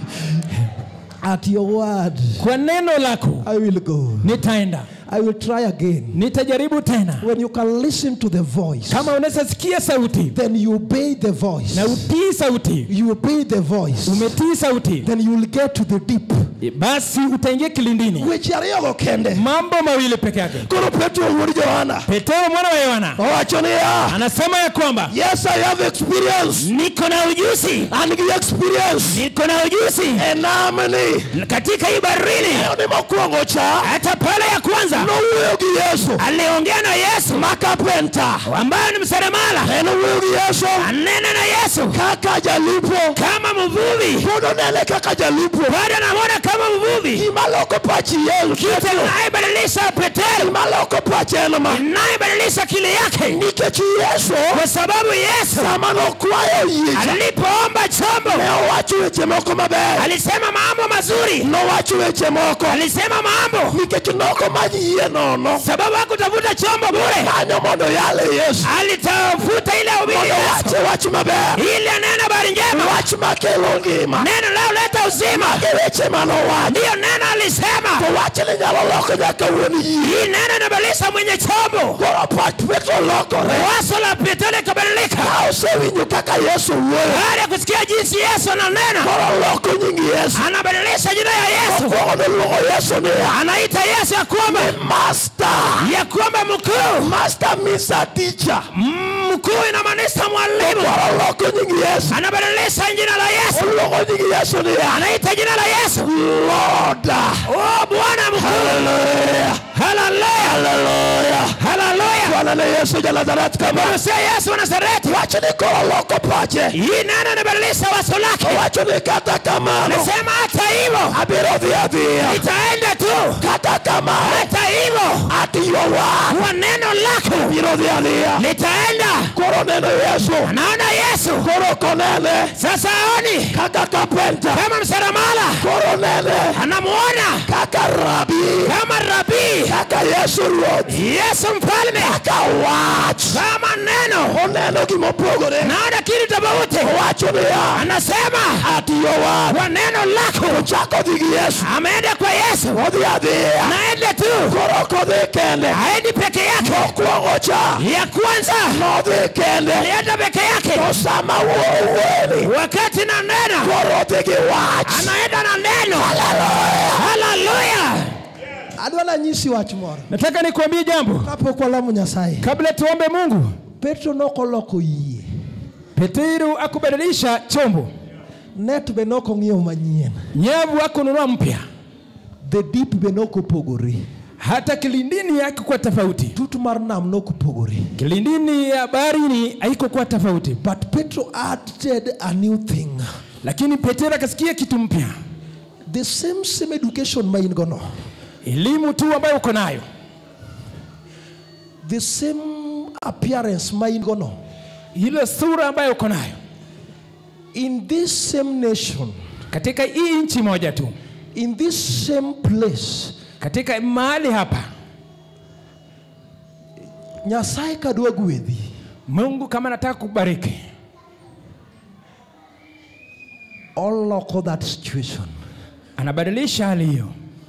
at your word kwa neno lako I will go nitaenda I will try again nitajaribu tena when you can listen to the voice kama unaweza sikia sauti then you obey the voice na utii sauti you obey the voice umetii sauti then you will get to the deep basi utaingia kilindini weche ariyogo kende mambo mawili peke yake koro petro wuod johana petero mwana wa yohana owacho niya anasema ya kwamba yes i have experience niko na ujuzi an gi experience niko na ujuzi e namni katika hii barini eyo ni mokwongo cha hata pale ya kwanza nowuoyo gi yesu aliongea na yesu ma kapenta ambayo ni mseremala en owuoyo gi yesu anena na yesu kaka jalupo kama mvuvi pod onene kaka jalupo bado anamwona kama mvuvi gima loko pachi yesu kitu inayebadilisha petero gima loko pachi en ma inayebadilisha kile yake nikech yesu kwa sababu yesu sama nokwayo yiecha alipoomba chombo ne owacho weche moko maber alisema mambo mazuri nowacho weche moko alisema mambo nikech nokomany yie nono sababu hakutafuta chombo bure kanyo mondo yale yesu alitafuta ile ubiri mondo yesu wache wach maber ili anena habari njema wach makelo ngima neno lao leta uzima mage weche manowacho ndiyo neno alisema to wachni nyalo loko nyaka wuon yie hii neno inabadilisha mwenye chombo koro pach petro lokore waso la petero ikabadilika ka osewinjo kaka yesu wuoyo baada ya kusikia jinsi yesu ananena koro loko nying yesu anabadilisha jina ya yesu mokwongo noluongo yesu niya anaita yesu ya kwamba master ya kwamba mkuu master means a teacher mkuu inamaanisha mwalimu koro loko nying yesu anabadilisha jina la yesu oluongo nying yesu niya anaita jina la yesu lord oh bwana mkuu haleluya haleluya haleluya haleluya bwana na yesu ja nazareth kama Mose yesu wa nazareti wachni koro loko pache hii neno inabadilisha waso lake owacho ni kata kamano nasema hata hivyo abiro dhi adhiya itaenda tu kata kamano hata hivyo at your word kwa neno lako biro dhi adhiya litaenda koro neno yesu anaona yesu koro konene sasa aoni kaka kapenta kama msaramala koro nene anamuona kaka rabi kama rabii kaka yesu ruoth yesu mfalme kaka wach kama neno oneno gimopogore naona kitu tofauti owacho niya anasema at your word kwa neno lako ochako dhi gi yesu ameenda kwa yesu odhi adhiya naenda tu koro kodhi kende haendi peke yake mokwongo cha ya kwanza nodhi kende alienda peke yake to sama wuoweni wakati na neno koro odhi gi wach anaenda na neno haleluya adwa nanyisi wach moro nataka nikuambie jambo kapok walamo nyasaye kabla tuombe mungu petro nokoloko yie petero akubadilisha chombo net be nokong'iewo manyien nyavu akununua mpya the deep be nokopogore hata kilindini yake kuwa tofauti tut mar nam nokopogore kilindini ya baharini haikokuwa tofauti but petro added a new thing lakini petero akasikia kitu mpya the same same education ma in gono elimu tu ambayo uko nayo the same appearance ma in gono ile sura ambayo uko nayo in this same nation katika hii nchi moja tu in this same place katika mahali hapa nyasaye kadwa gwedhi mungu kama nataka kubariki oloko that situation anabadilisha hali hiyo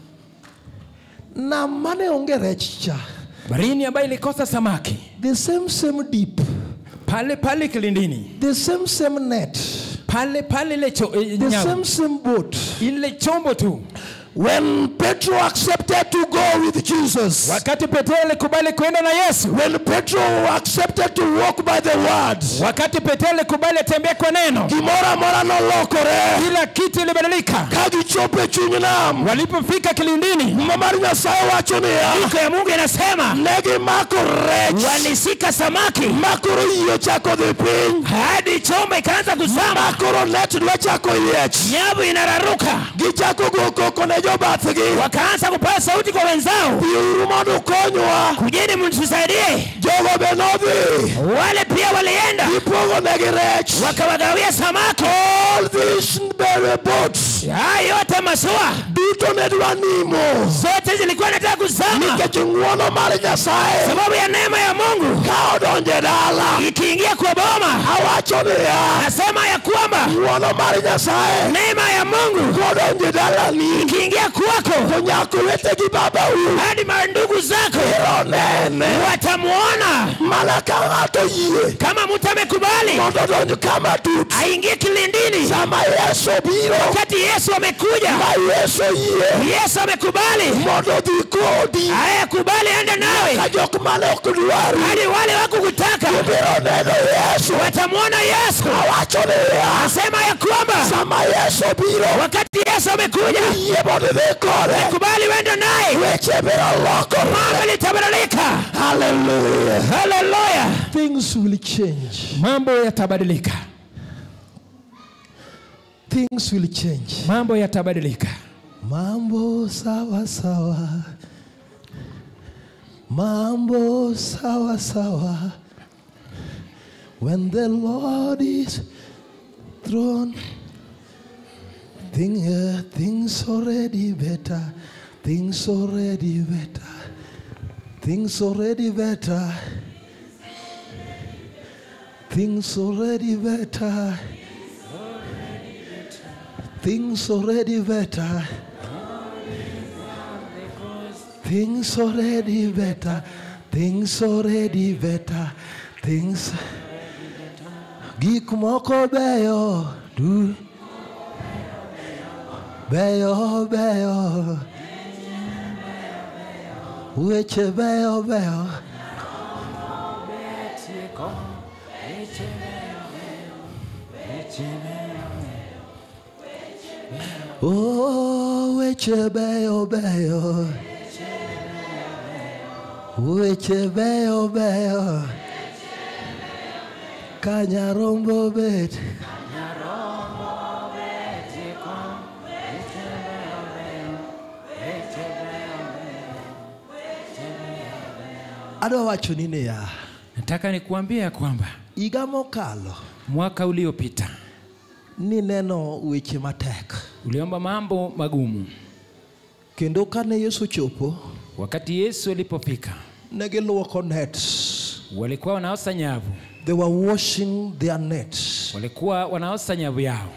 nam mane onge rech cha barini ambayo ilikosa samaki the same same deep pale pale kilindini the same same net pale pale ile cho, eh, the nyavu. same same boat ile chombo tu when petro accepted to go with jesus wakati petro alikubali kwenda na yesu when petro accepted to walk by the word wakati petro alikubali atembea kwa neno gimoro amora nolokore kila kitu ilibadilika ka gichopo e chuny nam walipofika kilindini muma mar nyasaye wacho niya iko ya mungu inasema ne gimako rech walisika samaki makoro yie ochako dhi piny hadi chombo ikaanza kuzama makoro net nochako yiech nyavu inararuka gichako go koko ne jobathgi wakaanza kupaza sauti kwa wenzao biuru mondo ukonywa kujeni mtusaidie jogo be nodhi wale pia walienda gipogo negi rech wakawagawia samaki all these bere boats haya yote masua duto ne dwa nimo zote zilikuwa nataka kuzama nikech ng'wono mar nyasaye sababu ya neema ya mungu ka odonje dala ikiingia kwa boma awacho niya nasema ya kwamba ng'wono mar nyasaye neema ya mungu kodonje dalani ikiingia kwako to nyaka wetegi babau hadi mandugu zako biro nene watamwona mana ka ng'ato yie kama mtu amekubali mondo odonj kama tut aingie kilindini sama yesu biro wakati yesu amekuja ma yesu yie yesu amekubali mondo odhi kodi aya kubali ende nawe ka jok mane ok dwari hadi wale wakukutaka biro neno yesu watamwona yesu awacho niya asema ya kwamba sama yesu biro wakati yesu amekuja yie mondo idhi kode kubali wende naye weche biro lokore mambo litabadilika haleluya haleluya things will change mambo yatabadilika things will change mambo yatabadilika mambo sawa sawa mambo sawa sawa when the lord is throne thing, uh, things already better things already better things already better things already better things already better things already better things already better things gik moko beyo du beyo beyo weche beyo beyo Oh, weche beyo beyo weche beyo beyo ka nyarombo bet adwa wacho ni niya nataka nikuambia ya kwamba higa mokalo mwaka uliopita nineno weche matek uliomba mambo magumu kendo kane yesu chopo wakati yesu alipofika ne giluoko nets walikuwa wanaosa nyavu they were washing their nets walikuwa wanaosa nyavu yao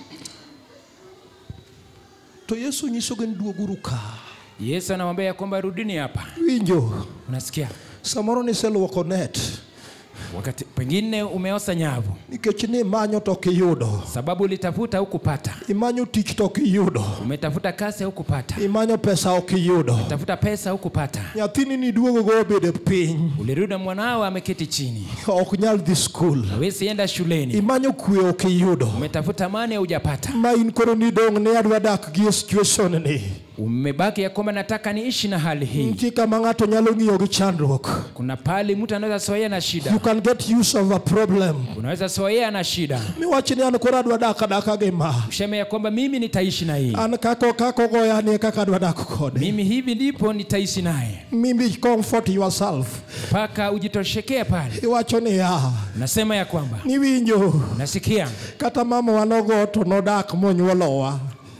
to yesu nyisogi ni duoguru ka yesu anamwambia ya kwamba rudini hapa winjo unasikia samoro niseluoko net wakati pengine umeosa nyavu nikech nimanyo to ok iyudo sababu ulitafuta hukupata imanyo tich to ok iyudo umetafuta kasi hukupata imanyo pesa ok iyudo tafuta pesa hukupata nyathini niduogogo obedo piny ulirudi mwanao ameketi chini ok nyal dhi skul hawezi enda shuleni imanyo kwe ok iyudo umetafuta mani hujapata ma in koro nidong' ni adwa dak gi e situation ni umebaki ya kwamba nataka niishi na hali hii nitie kama ng'ato nyalo ng'iyo gi chandruok kuna pali mtu anaweza soea na shida you can get use of a problem unaweza soea na shida miwach ni an koro adwa dak adaka gi ma useme ya kwamba mimi nitaishi na hii an kako kako goya ni kaka adwa dak kode mimi hivi ndipo nitaishi naye mimi comfort yourself mpaka ujitoshekee pale iwacho niya nasema ya kwamba niwinjo nasikia kata mama wanogo to nodak monyuolowa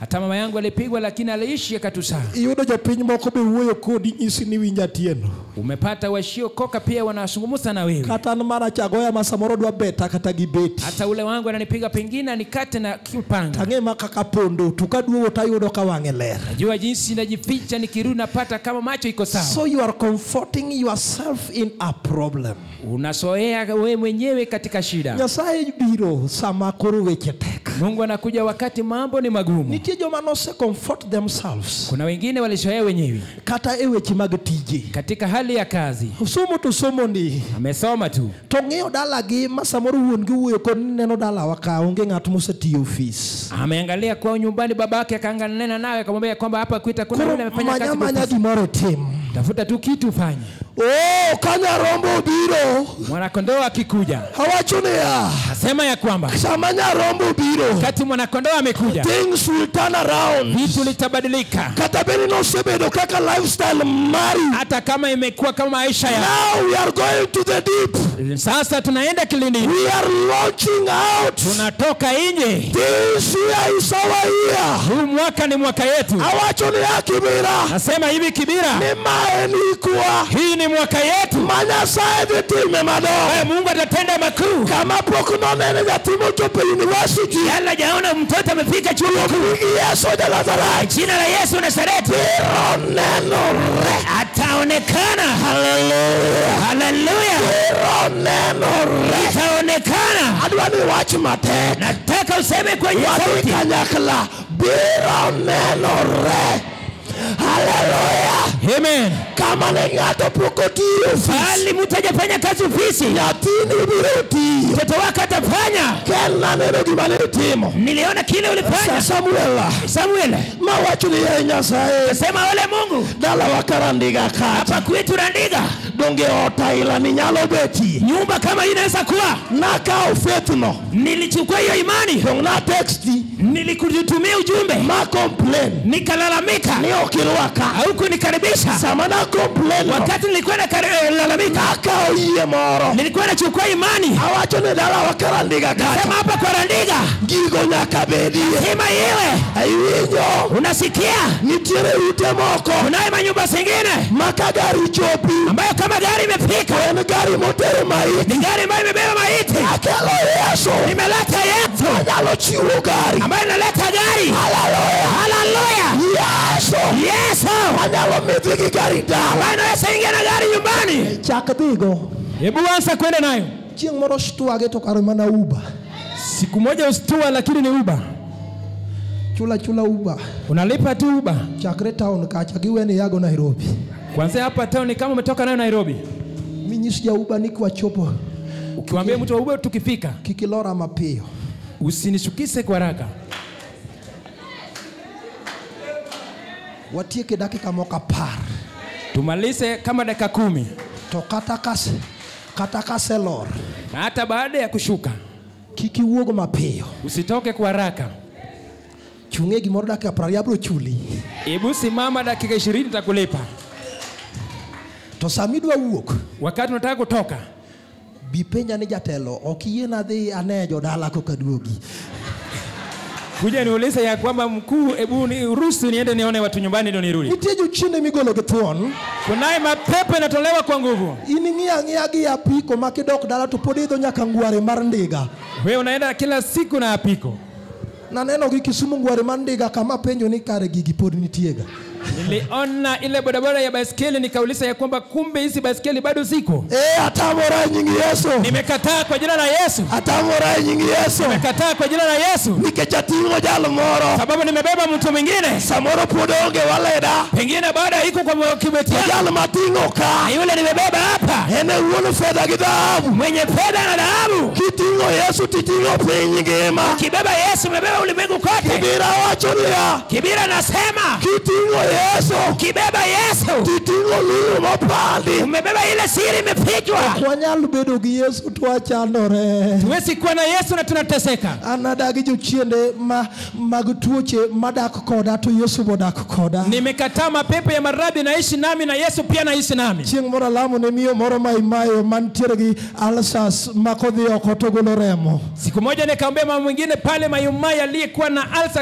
hata mama yangu alipigwa lakini aliishi akatusaa iyudo jopiny moko be wuoyo kodi nyisi ni winja tieno umepata washiokoka pia wanazungumza na wewe kata an mana chagoya ma samoro dwa beta kata gi beti hata ule wangu ananipiga pengine nikate na kipanga tang'e ma kaka pondo to kaduogo tayudo ka wang'e ler najua jinsi najificha nikirudi napata kama macho iko sawa so you are comforting yourself in a problem unasoea wewe mwenyewe katika shida nyasaye biro sama koro weche tek mungu anakuja wakati mambo ni magumu nitie joma nose comfort themselves kuna wengine walisoea wenyewe kata e weche mag tije katika hali ya kazi somo to somo ni amesoma tu to ng'eyo dalagi ma samoro wuon gi wuoyo kod ni neno dalawa ka onge ng'at mosetiyo ofis ameangalia kwao nyumbani babake akaanganena nawe akamwambia kwamba hapa kwita kuna koro yule amefanya manya kazi manya ofisi. gimoro tim tafuta tu kitu fanye oh ka nyarombo obiro mwanakondoo akikuja awacho niya asema ya kwamba sama nyarombo obiro wakati mwanakondoo amekuja things will turn around vitu litabadilika kata bedi nosebedo kaka lifestyle mari hata kama imekuwa kama maisha ya now we are going to the deep sasa tunaenda kilindini we are launching out tunatoka nje this year is our year huu mwaka ni mwaka yetu awacho niya kibira nasema hivi kibira ni mae nikwa hii ni mwaka yetu ma nyasaye dhi time madongo Haya, mungu atatenda makuu kama pok nonene nyathi mochopo e university yala jaona mtoto amefika chuo kikuu gi yesu ja nazareth jina la yesu nasareti biro nenore ataonekana haleluya haleluya biro nenore itaonekana adwa ni wach matek nataka useme kwenye wadhi sauti kanyakla biro nenore haleluya amen kama ne ng'ato pok otiyo ofis bali mtu hajafanya kazi ofisi nyathini biro tiyo mtoto wake atafanya kel naneno gima ne itimo niliona kile sa ulifanya samuel samuel mawacho ni ye nyasaye sema ole mungu dalawa karandiga kata hapa kwetu randiga donge otaila ni nyalo betie nyumba kama hii inaweza kuwa nakawo fethno nilichukua hiyo imani dong na teksti nilikutumia ujumbe ma complain nikalalamika ni okirwaka hauku nikaribisha sama na complain no wakati nilikuwa nalalamika nakawo yie moro nilikuwa nachukua imani awacho ni dalawa karandiga sema kata hapa kwa randiga gigo nyaka bedie sema iwe aiwinjo unasikia nitiere ute moko kunaye manyumba zingine maka gari chopi ambayo kama gari imefika en gari motero maiti ni gari ambayo imebeba maiti akelo yesu nimeleta yesu anyalo chiwo gari ambayo inaleta gari haleluya haleluya yesu yesu anyalo midhi gi gari dala ambayo inaweza ingia na gari nyumbani chak dhigo hebu anza kwenda nayo chieng' moro stwage to kare mana uba siku moja ustua lakini ni uba chula chula uba unalipa tu uba chakre town kacha giweni yago nairobi kwanzia hapa town kama umetoka nayo nairobi minyis ja uba ni kwachopo ukiwambia mtu wa uba tukifika kik ilora mapiyo usinishukise kwa haraka watieke dakika moko apar tumalize kama dakika kumi to kata kas kata kaselor na hata baada ya kushuka kik iwuog mapiyo usitoke kwa haraka chung'e gimoro dakika prariyo abiro chuli hebu simama dakika ishirini takulipa to sama idwa wuok wakati unataka kutoka bi penja ni jatelo ok iyiena dhi ane jodala kokaduogi kuja niulize ya kwamba mkuu hebu ni ruhusu niende nione watu nyumbani ndio nirudi nitie jochiende migolo gi thuon kunaye mapepo inatolewa kwa nguvu in ing'iyo ang'iya gi apiko ma kidok dala to pod idho nyaka ngware mar ndiga wewe unaenda kila siku na apiko naneno gi kisumu ngware mar ndiga kama penjo ni kare gigi pod nitiega niliona ile bodaboda ya baiskeli nikauliza ya kwamba kumbe hizi baiskeli bado ziko e atamora e nying yesu nimekataa kwa jina la yesu atamora e nying yesu nimekataa kwa jina la yesu nikech ating'o jal moro sababu nimebeba mtu mwingine samoro pod onge waleda pengine baada iko kwa kibeti to jal mating'o ka na yule nimebeba hapa en e wuon fedha gi dhahabu mwenye fedha na dhahabu kiting'o yesu titing'o piny ngima kibeba yesu umebeba ulimwengu kote kibira wacho niya kibira nasema kiting'o yesu ukibeba yesu titing'o lulu mopandi umebeba ile siri imefichwa ok wanyal bedo gi yesu to wachandore tuwezi kuwa na yesu na tunateseka an adagi jochiende ma, mag tuoche madak koda to yesu bodak koda nimekataa mapepo ya maradhi naishi nami na yesu pia naishi nami chieng' moro alamo ne miyo moro ma imayo mantiere gi alsas makodhi oko to golo remo siku moja nikaombea mama mwingine pale mayumai aliyekuwa na alsa akienda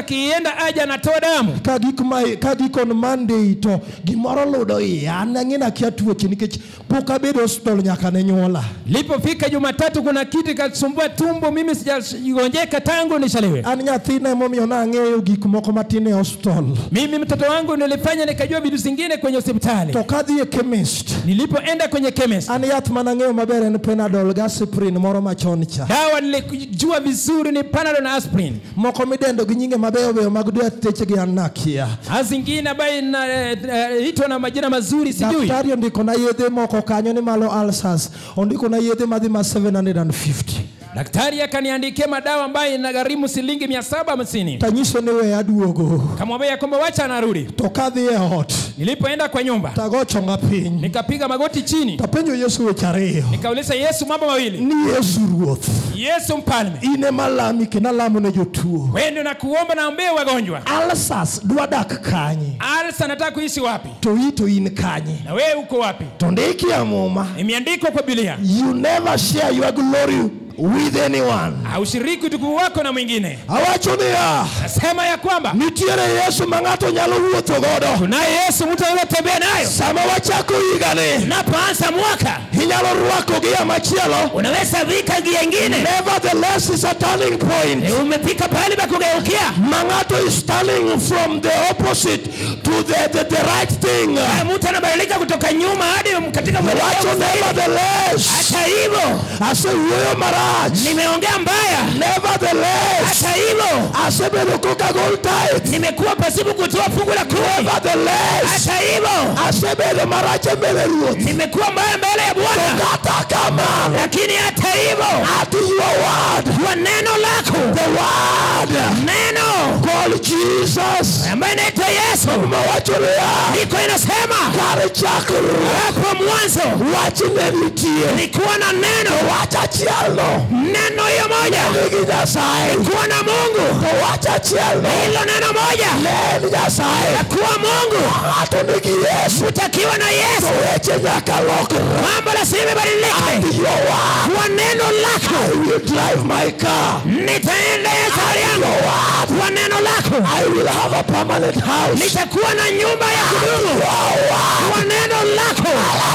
kila aja anatoa damu ka gik ma ka gikon Monday to gimoro ludo iya an ang'e akia tuoche nikech pok abedo e hospital nyaka ne nyuola lipofika jumatatu kuna kitu kasumbua tumbo mimi sijagonjeka tangu nishaliwe an nyathina emomiyo nang'eyo gik moko matin e hospital mimi mtoto wangu nilifanya nikajua vitu zingine kwenye hospitali to kadhi e chemist nilipoenda kwenye chemist an yath manang'eyo maber en penadol gasprin moro machon cha dawa nilijua vizuri ni panadol na aspirin moko midendo gi nyinge mabeyo beyo mag dwe techegi an nakia na zingine ambayo inaitwa na majina mazuri sijui daktari ondikona yedhe moko kanyo ni malo ulcers ondikona yedhe madhi ma 750 daktari akaniandikia madawa ambayo inagharimu shilingi mia saba hamsini tanyiso ni we aduogo kamwambia ya kwamba wacha anarudi to kadhi e ot nilipoenda kwa nyumba tagochonga piny nikapiga magoti chini tapenjo yesu weche ariyo nikauliza yesu mambo mawili ni yesu ruoth yesu mfalme in ema lami kendo alamo ne jotuo wende na kuomba naombee wagonjwa alsas dwa dak kanye alsa nataka kuishi wapi to i to in kanye na wewe uko wapi to ndiki amuma imeandikwa kwa bilia you never share your glory with anyone haushiriki utukufu wako na mwingine awacho niya nasema ya kwamba nitiere yesu ma ng'ato nyalo wuotho godo tunaye yesu mtu anayotembea nayo sama wachako higani unapoanza mwaka inyalo rwako gi ya machielo unaweza vika gia ingine nevertheless is a turning point umefika pahali pa kugeukia ma ng'ato is turning from the opposite to the, the, the right thing mtu anabadilika kutoka nyuma hadi katika wacho nevertheless hata hivyo asewuoyo marach nimeongea mbaya nevertheless hata hivyo asebedo kokagol tit nimekuwa pasipo kutoa fungu la kumi nevertheless hata hivyo asebedo marach e mbele ruoth nimekuwa mbaya mbele ya bwana kata kamano lakini hata hivyo at your word kwa neno lako the word neno called jesus ambaye inaitwa yesu mawacho niya iko inasema kare chakruok hapo mwanzo wach ne nitie nilikuwa na neno wach achielno neno hiyo moja nigi nyasaye kuwa na mungu to wach achielno hilo neno moja ne en nyasaye kuwa mungu ng'ato nigi yesu utakiwa na yesu weche nyaka lokre mambo lazima ibadilike your word kwa neno lako I will drive my car nitaendea gari yangu kwa neno lako I will have a permanent house nitakuwa na nyumba ya kudumu kwa neno lako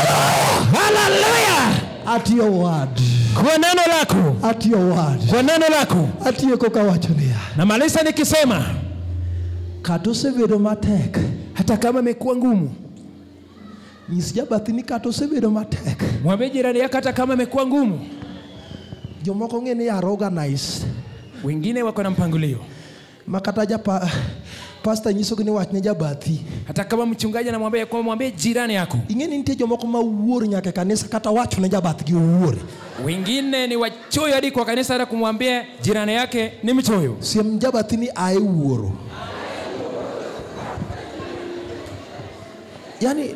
haleluya at your word kwa neno lako at your word kwa neno lako atieko kawacho niya namaliza nikisema kata osebedo matek hata kama imekuwa ngumu nyis jabathi ni kata osebedo matek mwambie jirani yako hata kama imekuwa ngumu jomoko ng'e ni are organized wengine wako na mpangilio ma kata japa pasta nyisogi ni wach ne jabathi hata kama mchungaji anamwambia kwamba mwambie jirani yako ing'e ni nitie jomoko ma wuor nyaka e kanisa kata wacho ne jabathgi owuor wengine ni wachoyo hadi kwa kanisa hata kumwambia jirani yake ni mchoyo siem jabathi ni ae wuoro yani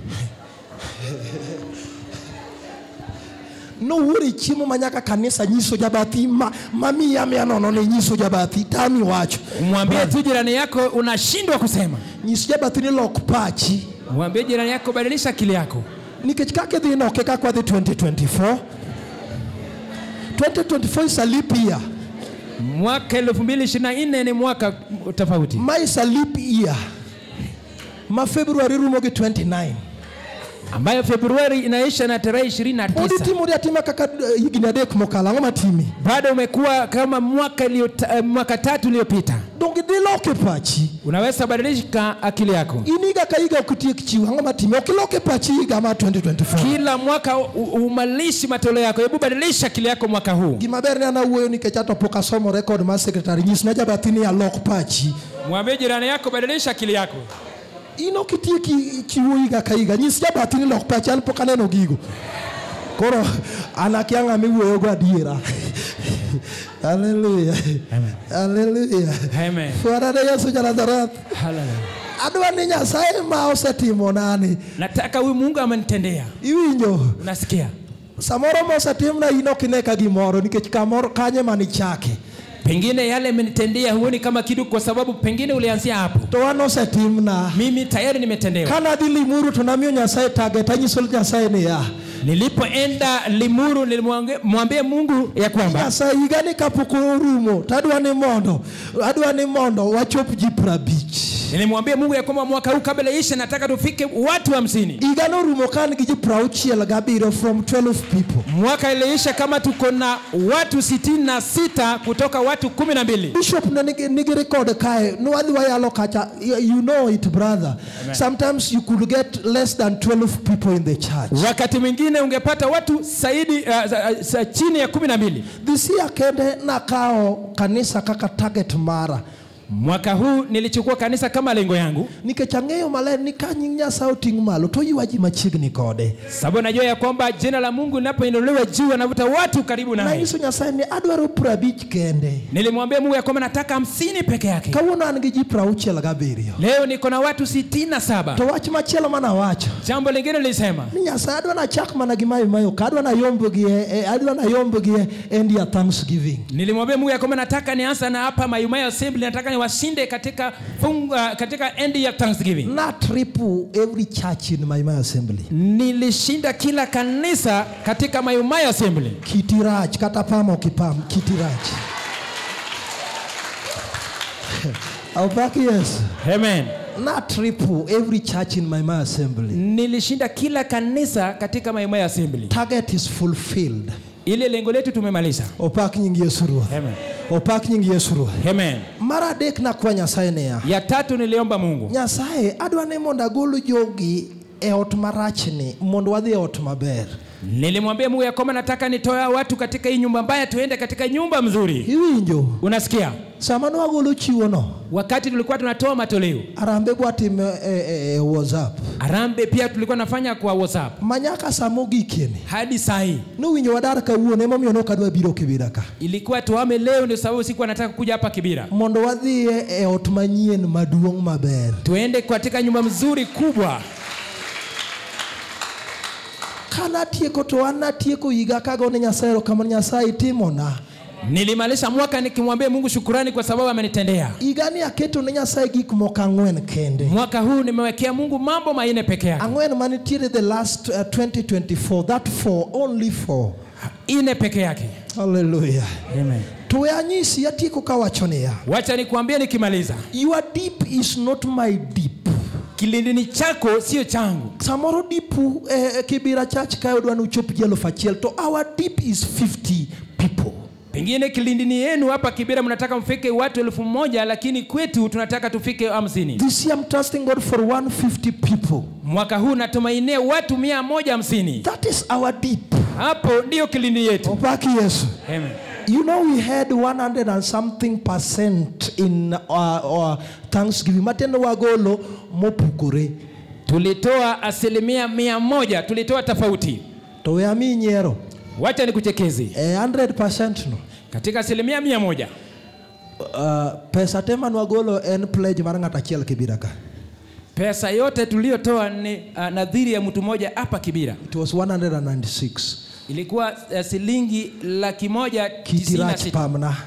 nowuoro e chiemo ma nyaka kanisa nyiso jabathi ma, mamiya miya nono ne nyiso jabathi tami wacho mwambie tu jirani yako unashindwa kusema nyis jabathi ni lok pachi mwambie jirani yako badilisha akili yako nikech kaka idhi noke kaka wadhi 2024 2024 is a leap year mwaka 2024 ni mwaka tofauti ma is a leap year ma february rumo gi 29 ambayo februari inaisha na tarehe pod 29 itimori atima kaka eh, higni adek mokalo ang'o matimi bado umekuwa kama mwaka iliyota- eh, mwaka tatu iliyopita donge idhi loke pachi unaweza badilisha akili yako in higa ka higa ok itiek chiwo ang'o matimi ok iloke pachi higa ma 2024 kila mwaka u- umalishi matoleo yako hebu badilisha akili yako mwaka huu gima ber ni an awuoyo nikech ato pok asomo rekod mar sekretari nyis ne jabathi ni alok pachi mwambie jirani yako badilisha akili yako in ok itieki chiwo higa ka higa nyis jabathi ni lok pachi an pok aneno gigo koro an akia ng'ama iwuoyogo adiera haleluya haleluya Amen. fuarane yesu janazareth Hallelujah. adwa ni nyasaye ma osetimo nani nataka huyu mungu amenitendea iwinjo unasikia samoro mosetimna in ok ine ka gimoro nikech kamoro kanye manichake pengine yale amenitendea huoni kama kitu kwa sababu pengine ulianzia hapo to an osetimna mimi tayari nimetendewa kana dhi limuru to namiyo nyasaye target anyiso nyasaye niya nilipoenda limuru nilimwambia mungu ya kwamba nyasaye higa ni kapok orumo to adwa ni mondo adwa ni mondo wachop ji prabich nilimwambia mungu ya kwamba mwaka huu kabla isha nataka tufike watu hamsini higa norumo ka an gi ji prauchiel gabiriyo from 12 people mwaka iliisha kama tuko na watu sitini na sita kutoka watu kumi na mbili bishop ne nigi, nigi record kae nwadhi wayalo kacha you you know it brother Amen. sometimes you could get less than 12 people in the church wakati mwingine ungepata watu zaidi uh, za- za- chini ya kumi na mbili this year kende nakao kanisa kaka target mara mwaka huu nilichukua kanisa kama lengo yangu nikech ang'eyo maler ni ka nying nyasaye oting' malo to oywa ji machiegni kode sababu najua ya kwamba jina la mungu linapoinuliwa juu anavuta watu karibu naye nanyiso nyasaye ni adwaro prabich kende nilimwambia mungu ya kwamba nataka hamsini peke yake kawuono an gi ji prauchiel gabiriyo leo niko na watu sitini na saba to wach machielo manawacho jambo lingine nilisema ni nyasaye adwa nachak mana gi mayo mayo ka adwa nayombgi e- e- adwa nayombgi e end ya thanksgiving nilimwambia mungu ya kwamba nataka nianza na hapa mayumayo assembly nataka niwashinde katika funga, katika end ya thanksgiving na triple every church in my, my assembly nilishinda kila kanisa katika mayumayo assembly kitirach kata pam ok ipam kitirach aupaki yes amen na triple every church in my, my assembly nilishinda kila kanisa katika mayumayo assembly target is fulfilled ile lengo letu tumemaliza opak nying yesu ruoth amen opak nying yesu ruoth amen mar adek nakwa nyasaye niya ya tatu niliomba mungu nyasaye adwa ni mondo agol jogi e ot marachni mondo wadhi e ot maber nilimwambia mungu ya kwamba nataka nitoa watu katika hii nyumba mbaya tuende katika nyumba mzuri iwinjo unasikia sama nwagolo chiwono wakati tulikuwa tunatoa matoleo arambe bwatime e, e, e whatsapp arambe pia tulikuwa nafanya kwa whatsapp manyaka samogikieni hadi saa hii nowinjo wadar kawuono emomiyo nokadwa biro kibira ka ilikuwa tuame leo ndio sababu sikuwa nataka kuja hapa kibira mondo wadhie e ot manyien maduong' maber tuende katika nyumba mzuri kubwa ka natieko to an natieko higa kagone nyasaye erokamano nyasaye itimona nilimalisha mwaka nikimwambia mungu shukurani kwa sababu amenitendea higani aketo ne nyasaye gik moko ang'wen kende mwaka huu nimewekea mungu mambo manne peke yake ang'wen manitiere the last uh, 2024 that four only four ine peke yake haleluya Amen. to we anyisi atieko kawacho niya wacha nikuambie nikimaliza your deep is not my deep kilindini chako sio changu samoro dipu eh, kibira church kae odwa ni uchop ji eluf achiel to our deep is 50 people pengine kilindini yenu hapa kibira mnataka mfike watu elfu moja lakini kwetu tunataka tufike hamsini this year i'm trusting god for 150 people mwaka huu natumainia watu mia moja hamsini that is our deep hapo ndiyo kilindi yetu opaki yesu Amen. You know, we had 100 and something percent in our, our Thanksgiving. Matendo wagolo mopukore. tulitoa asilimia mia moja tulitoa tofauti To we ami nyiero. wacha nikuchekezi Eh, 100% no. katika asilimia mia moja Uh, pesa te manwagolo en pledge mar ng'at achiel kibira ka. pesa yote tuliyotoa ni uh, nadhiri ya mtu mmoja hapa kibira It was 196. ilikuwa uh, shilingi laki moja tisini na Kitirach sita. pamna.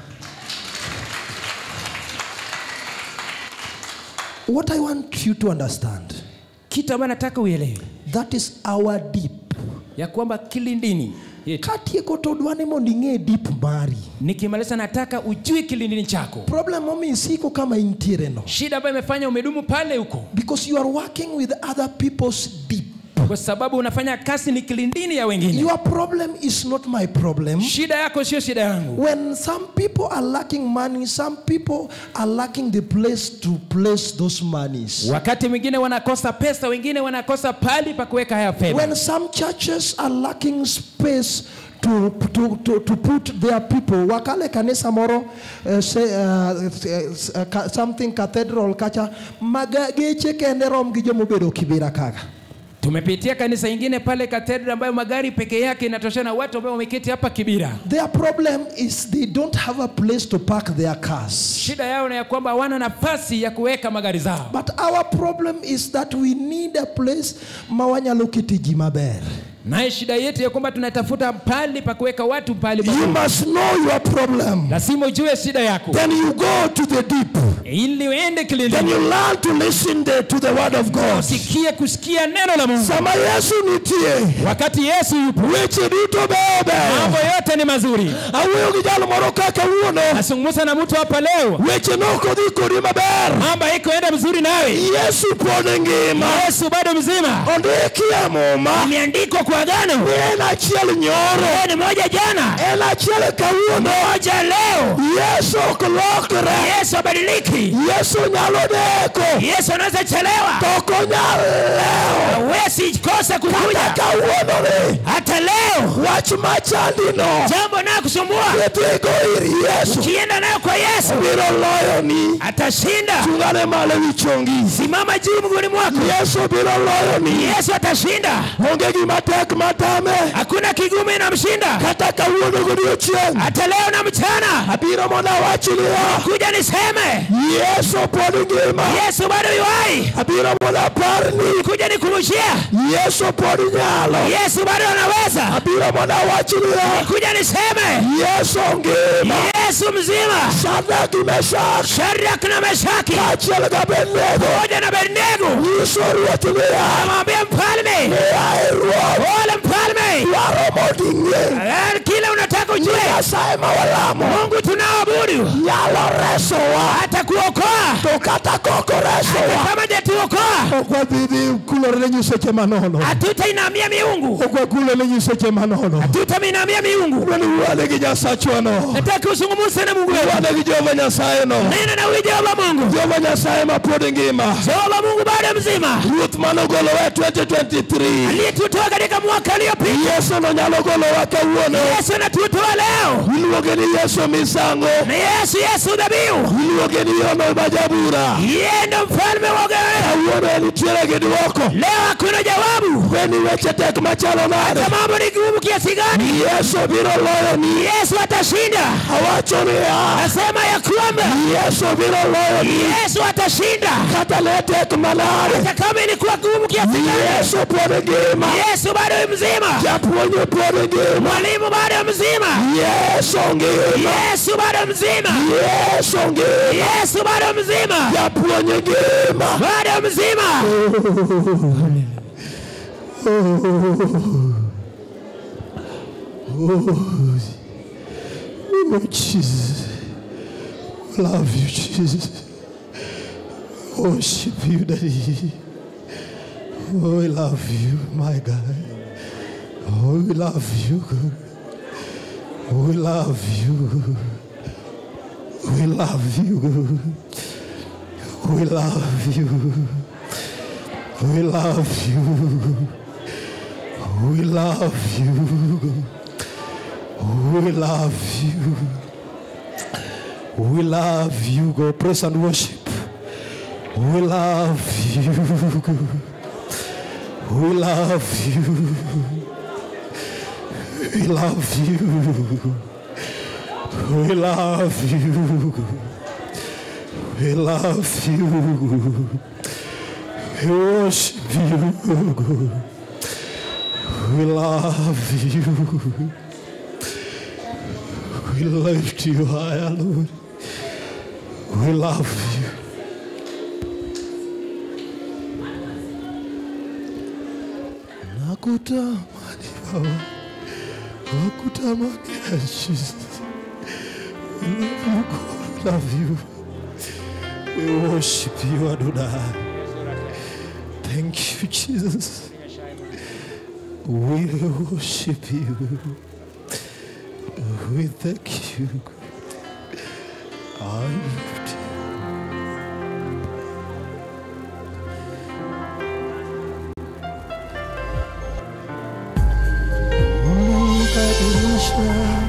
What I want you to understand, kitu ambayo nataka uelewe that is our deep. ya kwamba kilindini yetu Katieko to dwani mondo ing'e deep mari. nikimaliza nataka ujue kilindini chako Problem momi isiko kama intiere no. shida ambayo imefanya umedumu pale huko Because you are working with other people's deep. kwa sababu unafanya kazi ni kilindini ya wengine Your problem is not my problem. shida yako sio shida yangu When some people are lacking money, some people are lacking the place to place those monies. wakati mwingine wanakosa pesa wengine wanakosa pali pa kuweka haya fedha When some churches are lacking space to, to, to, to put their people, wakale kanisa moro, uh, say, uh, uh, uh, something cathedral kacha, maga geche kende rom gi jomobedo kibira kaka. tumepitia kanisa ingine pale katedra ambayo magari peke yake inatoshana watu ambao wameketi hapa kibira Their problem is they don't have a place to park their cars. shida yao na ya kwamba hawana nafasi ya kuweka magari zao But our problem is that we need a place mawanyalo kete ji maber. naye shida yetu ya kwamba tunatafuta pali pa kuweka watu pali You pazuri. must know your problem. lazima ujue shida yako Then you go to the deep. ili uende then you kilindini learn to listen the, to the word of God. usikie kusikia neno la mungu Sama Yesu nitie, wakati yesu yupo weche duto bebe. mambo yote ni mazuri Awuoyo gi jal moro kaka wuono, nazungumza na mtu hapa leo weche nokodhi kodi maber. mambo haikoenda mzuri nawe Yesu pod ngima. yesu bado mzima Ondiki e muma, imeandikwa kwa agano ni en achiel nyoro, Yeye ni moja jana en achiel kawuono. moja leo Yesu ok lokre. yesu abadiliki Yesu nyalo deko, yesu anaweza chelewa to ok onyal lewo. hawezi kosa Kata kukuja kawuononi, hata leo wach machandino, jambo nayo kusumbua idhigo ir Yesu, ukienda nayo kwa yesu biro loyoni. atashinda Chungane malo wi chongi. simama juu mguuni mwako Yesu biro loyoni. yesu atashinda Onge gima tek matame. hakuna kigumu inamshinda Kata kawuono godiechieng'. hata leo na mchana Abiro mondo awachnia. kuja niseme Yesu pod ngima. yesu bado yuwai Abiro mondo aparni. kuja nikumbushia Yesu pod nyalo. yesu bado anaweza Abiro mondo awachnia. kuja niseme Yesu ngima. yesu mzima Shadrach, Meshach, shadraka na meshaki kaachiel gi Abednego. moja na bernego Nyiso ruoth niya. amwambia mfalme Yaye ruoth. ole mfalme Dwaro mondo ing'e. Eh, kile unataka ujue Nyasaye ma walamo. mungu tunaoabudu Nyalo resowa. atakuokoa To kata kok oresowa. kama jatuokoa Ok wadhi dhi kulore ne nyiseche manono. hatutainamia miungu Ok wakulore ne nyiseche manono. hatutaminamia miungu Wan wane gi Nyasachwa no. nataka usungumuse na mungu wetu Wane gi Jehova Nyasaye no. nena na huyu jehova mungu Jehova Nyasaye ma pod ngima. jehova mungu bado mzima Ruoth manogolowa 2023. aliyetutoa katika mwaka uliopita Yesu no nyalo golowa kawuono. yesu anatutoa leo Iluonge ni Yesu misango. na yesu yesu dhabihu Iluonge ni Yono Majabura. yeye ndo mfalme wa ugawera Kawuono nitiere gi dwoko. leo hakuna jawabu Weni weche tek machalo nade. hata mambo ni gumu kiasi gani Yesu biro loyoni. yesu atashinda Awacho niya. nasema ya kwamba Yesu biro loyoni. yesu atashinda Kata ne tek manade. hata kama ilikuwa gumu kiasi gani Yesu pod ngima. yesu bado mzima Japuonj pod ngima. mwalimu bado mzima Yesu ngima. yesu bado mzima Yesu ngima. yesu bado mzima Japuonj ngima. bado mzima Oh, Jesus. Love you, Jesus. Worship you, Daddy. Oh, we love you, my God. Oh, we love you, God. We love you. We love you. We love you. We love you. We love you. We love you. We love you, God. Praise and worship. We love you. We love you. We love you. We love you. We love you. We worship you. God. We love you. We lift you higher, Lord. We love you. Nakutamani Baba, nakutamani Jesus. We love you, God. We love you. We worship you, Adonai. Thank you, Jesus. We worship you. We thank you. I lift you. Mungu badilisha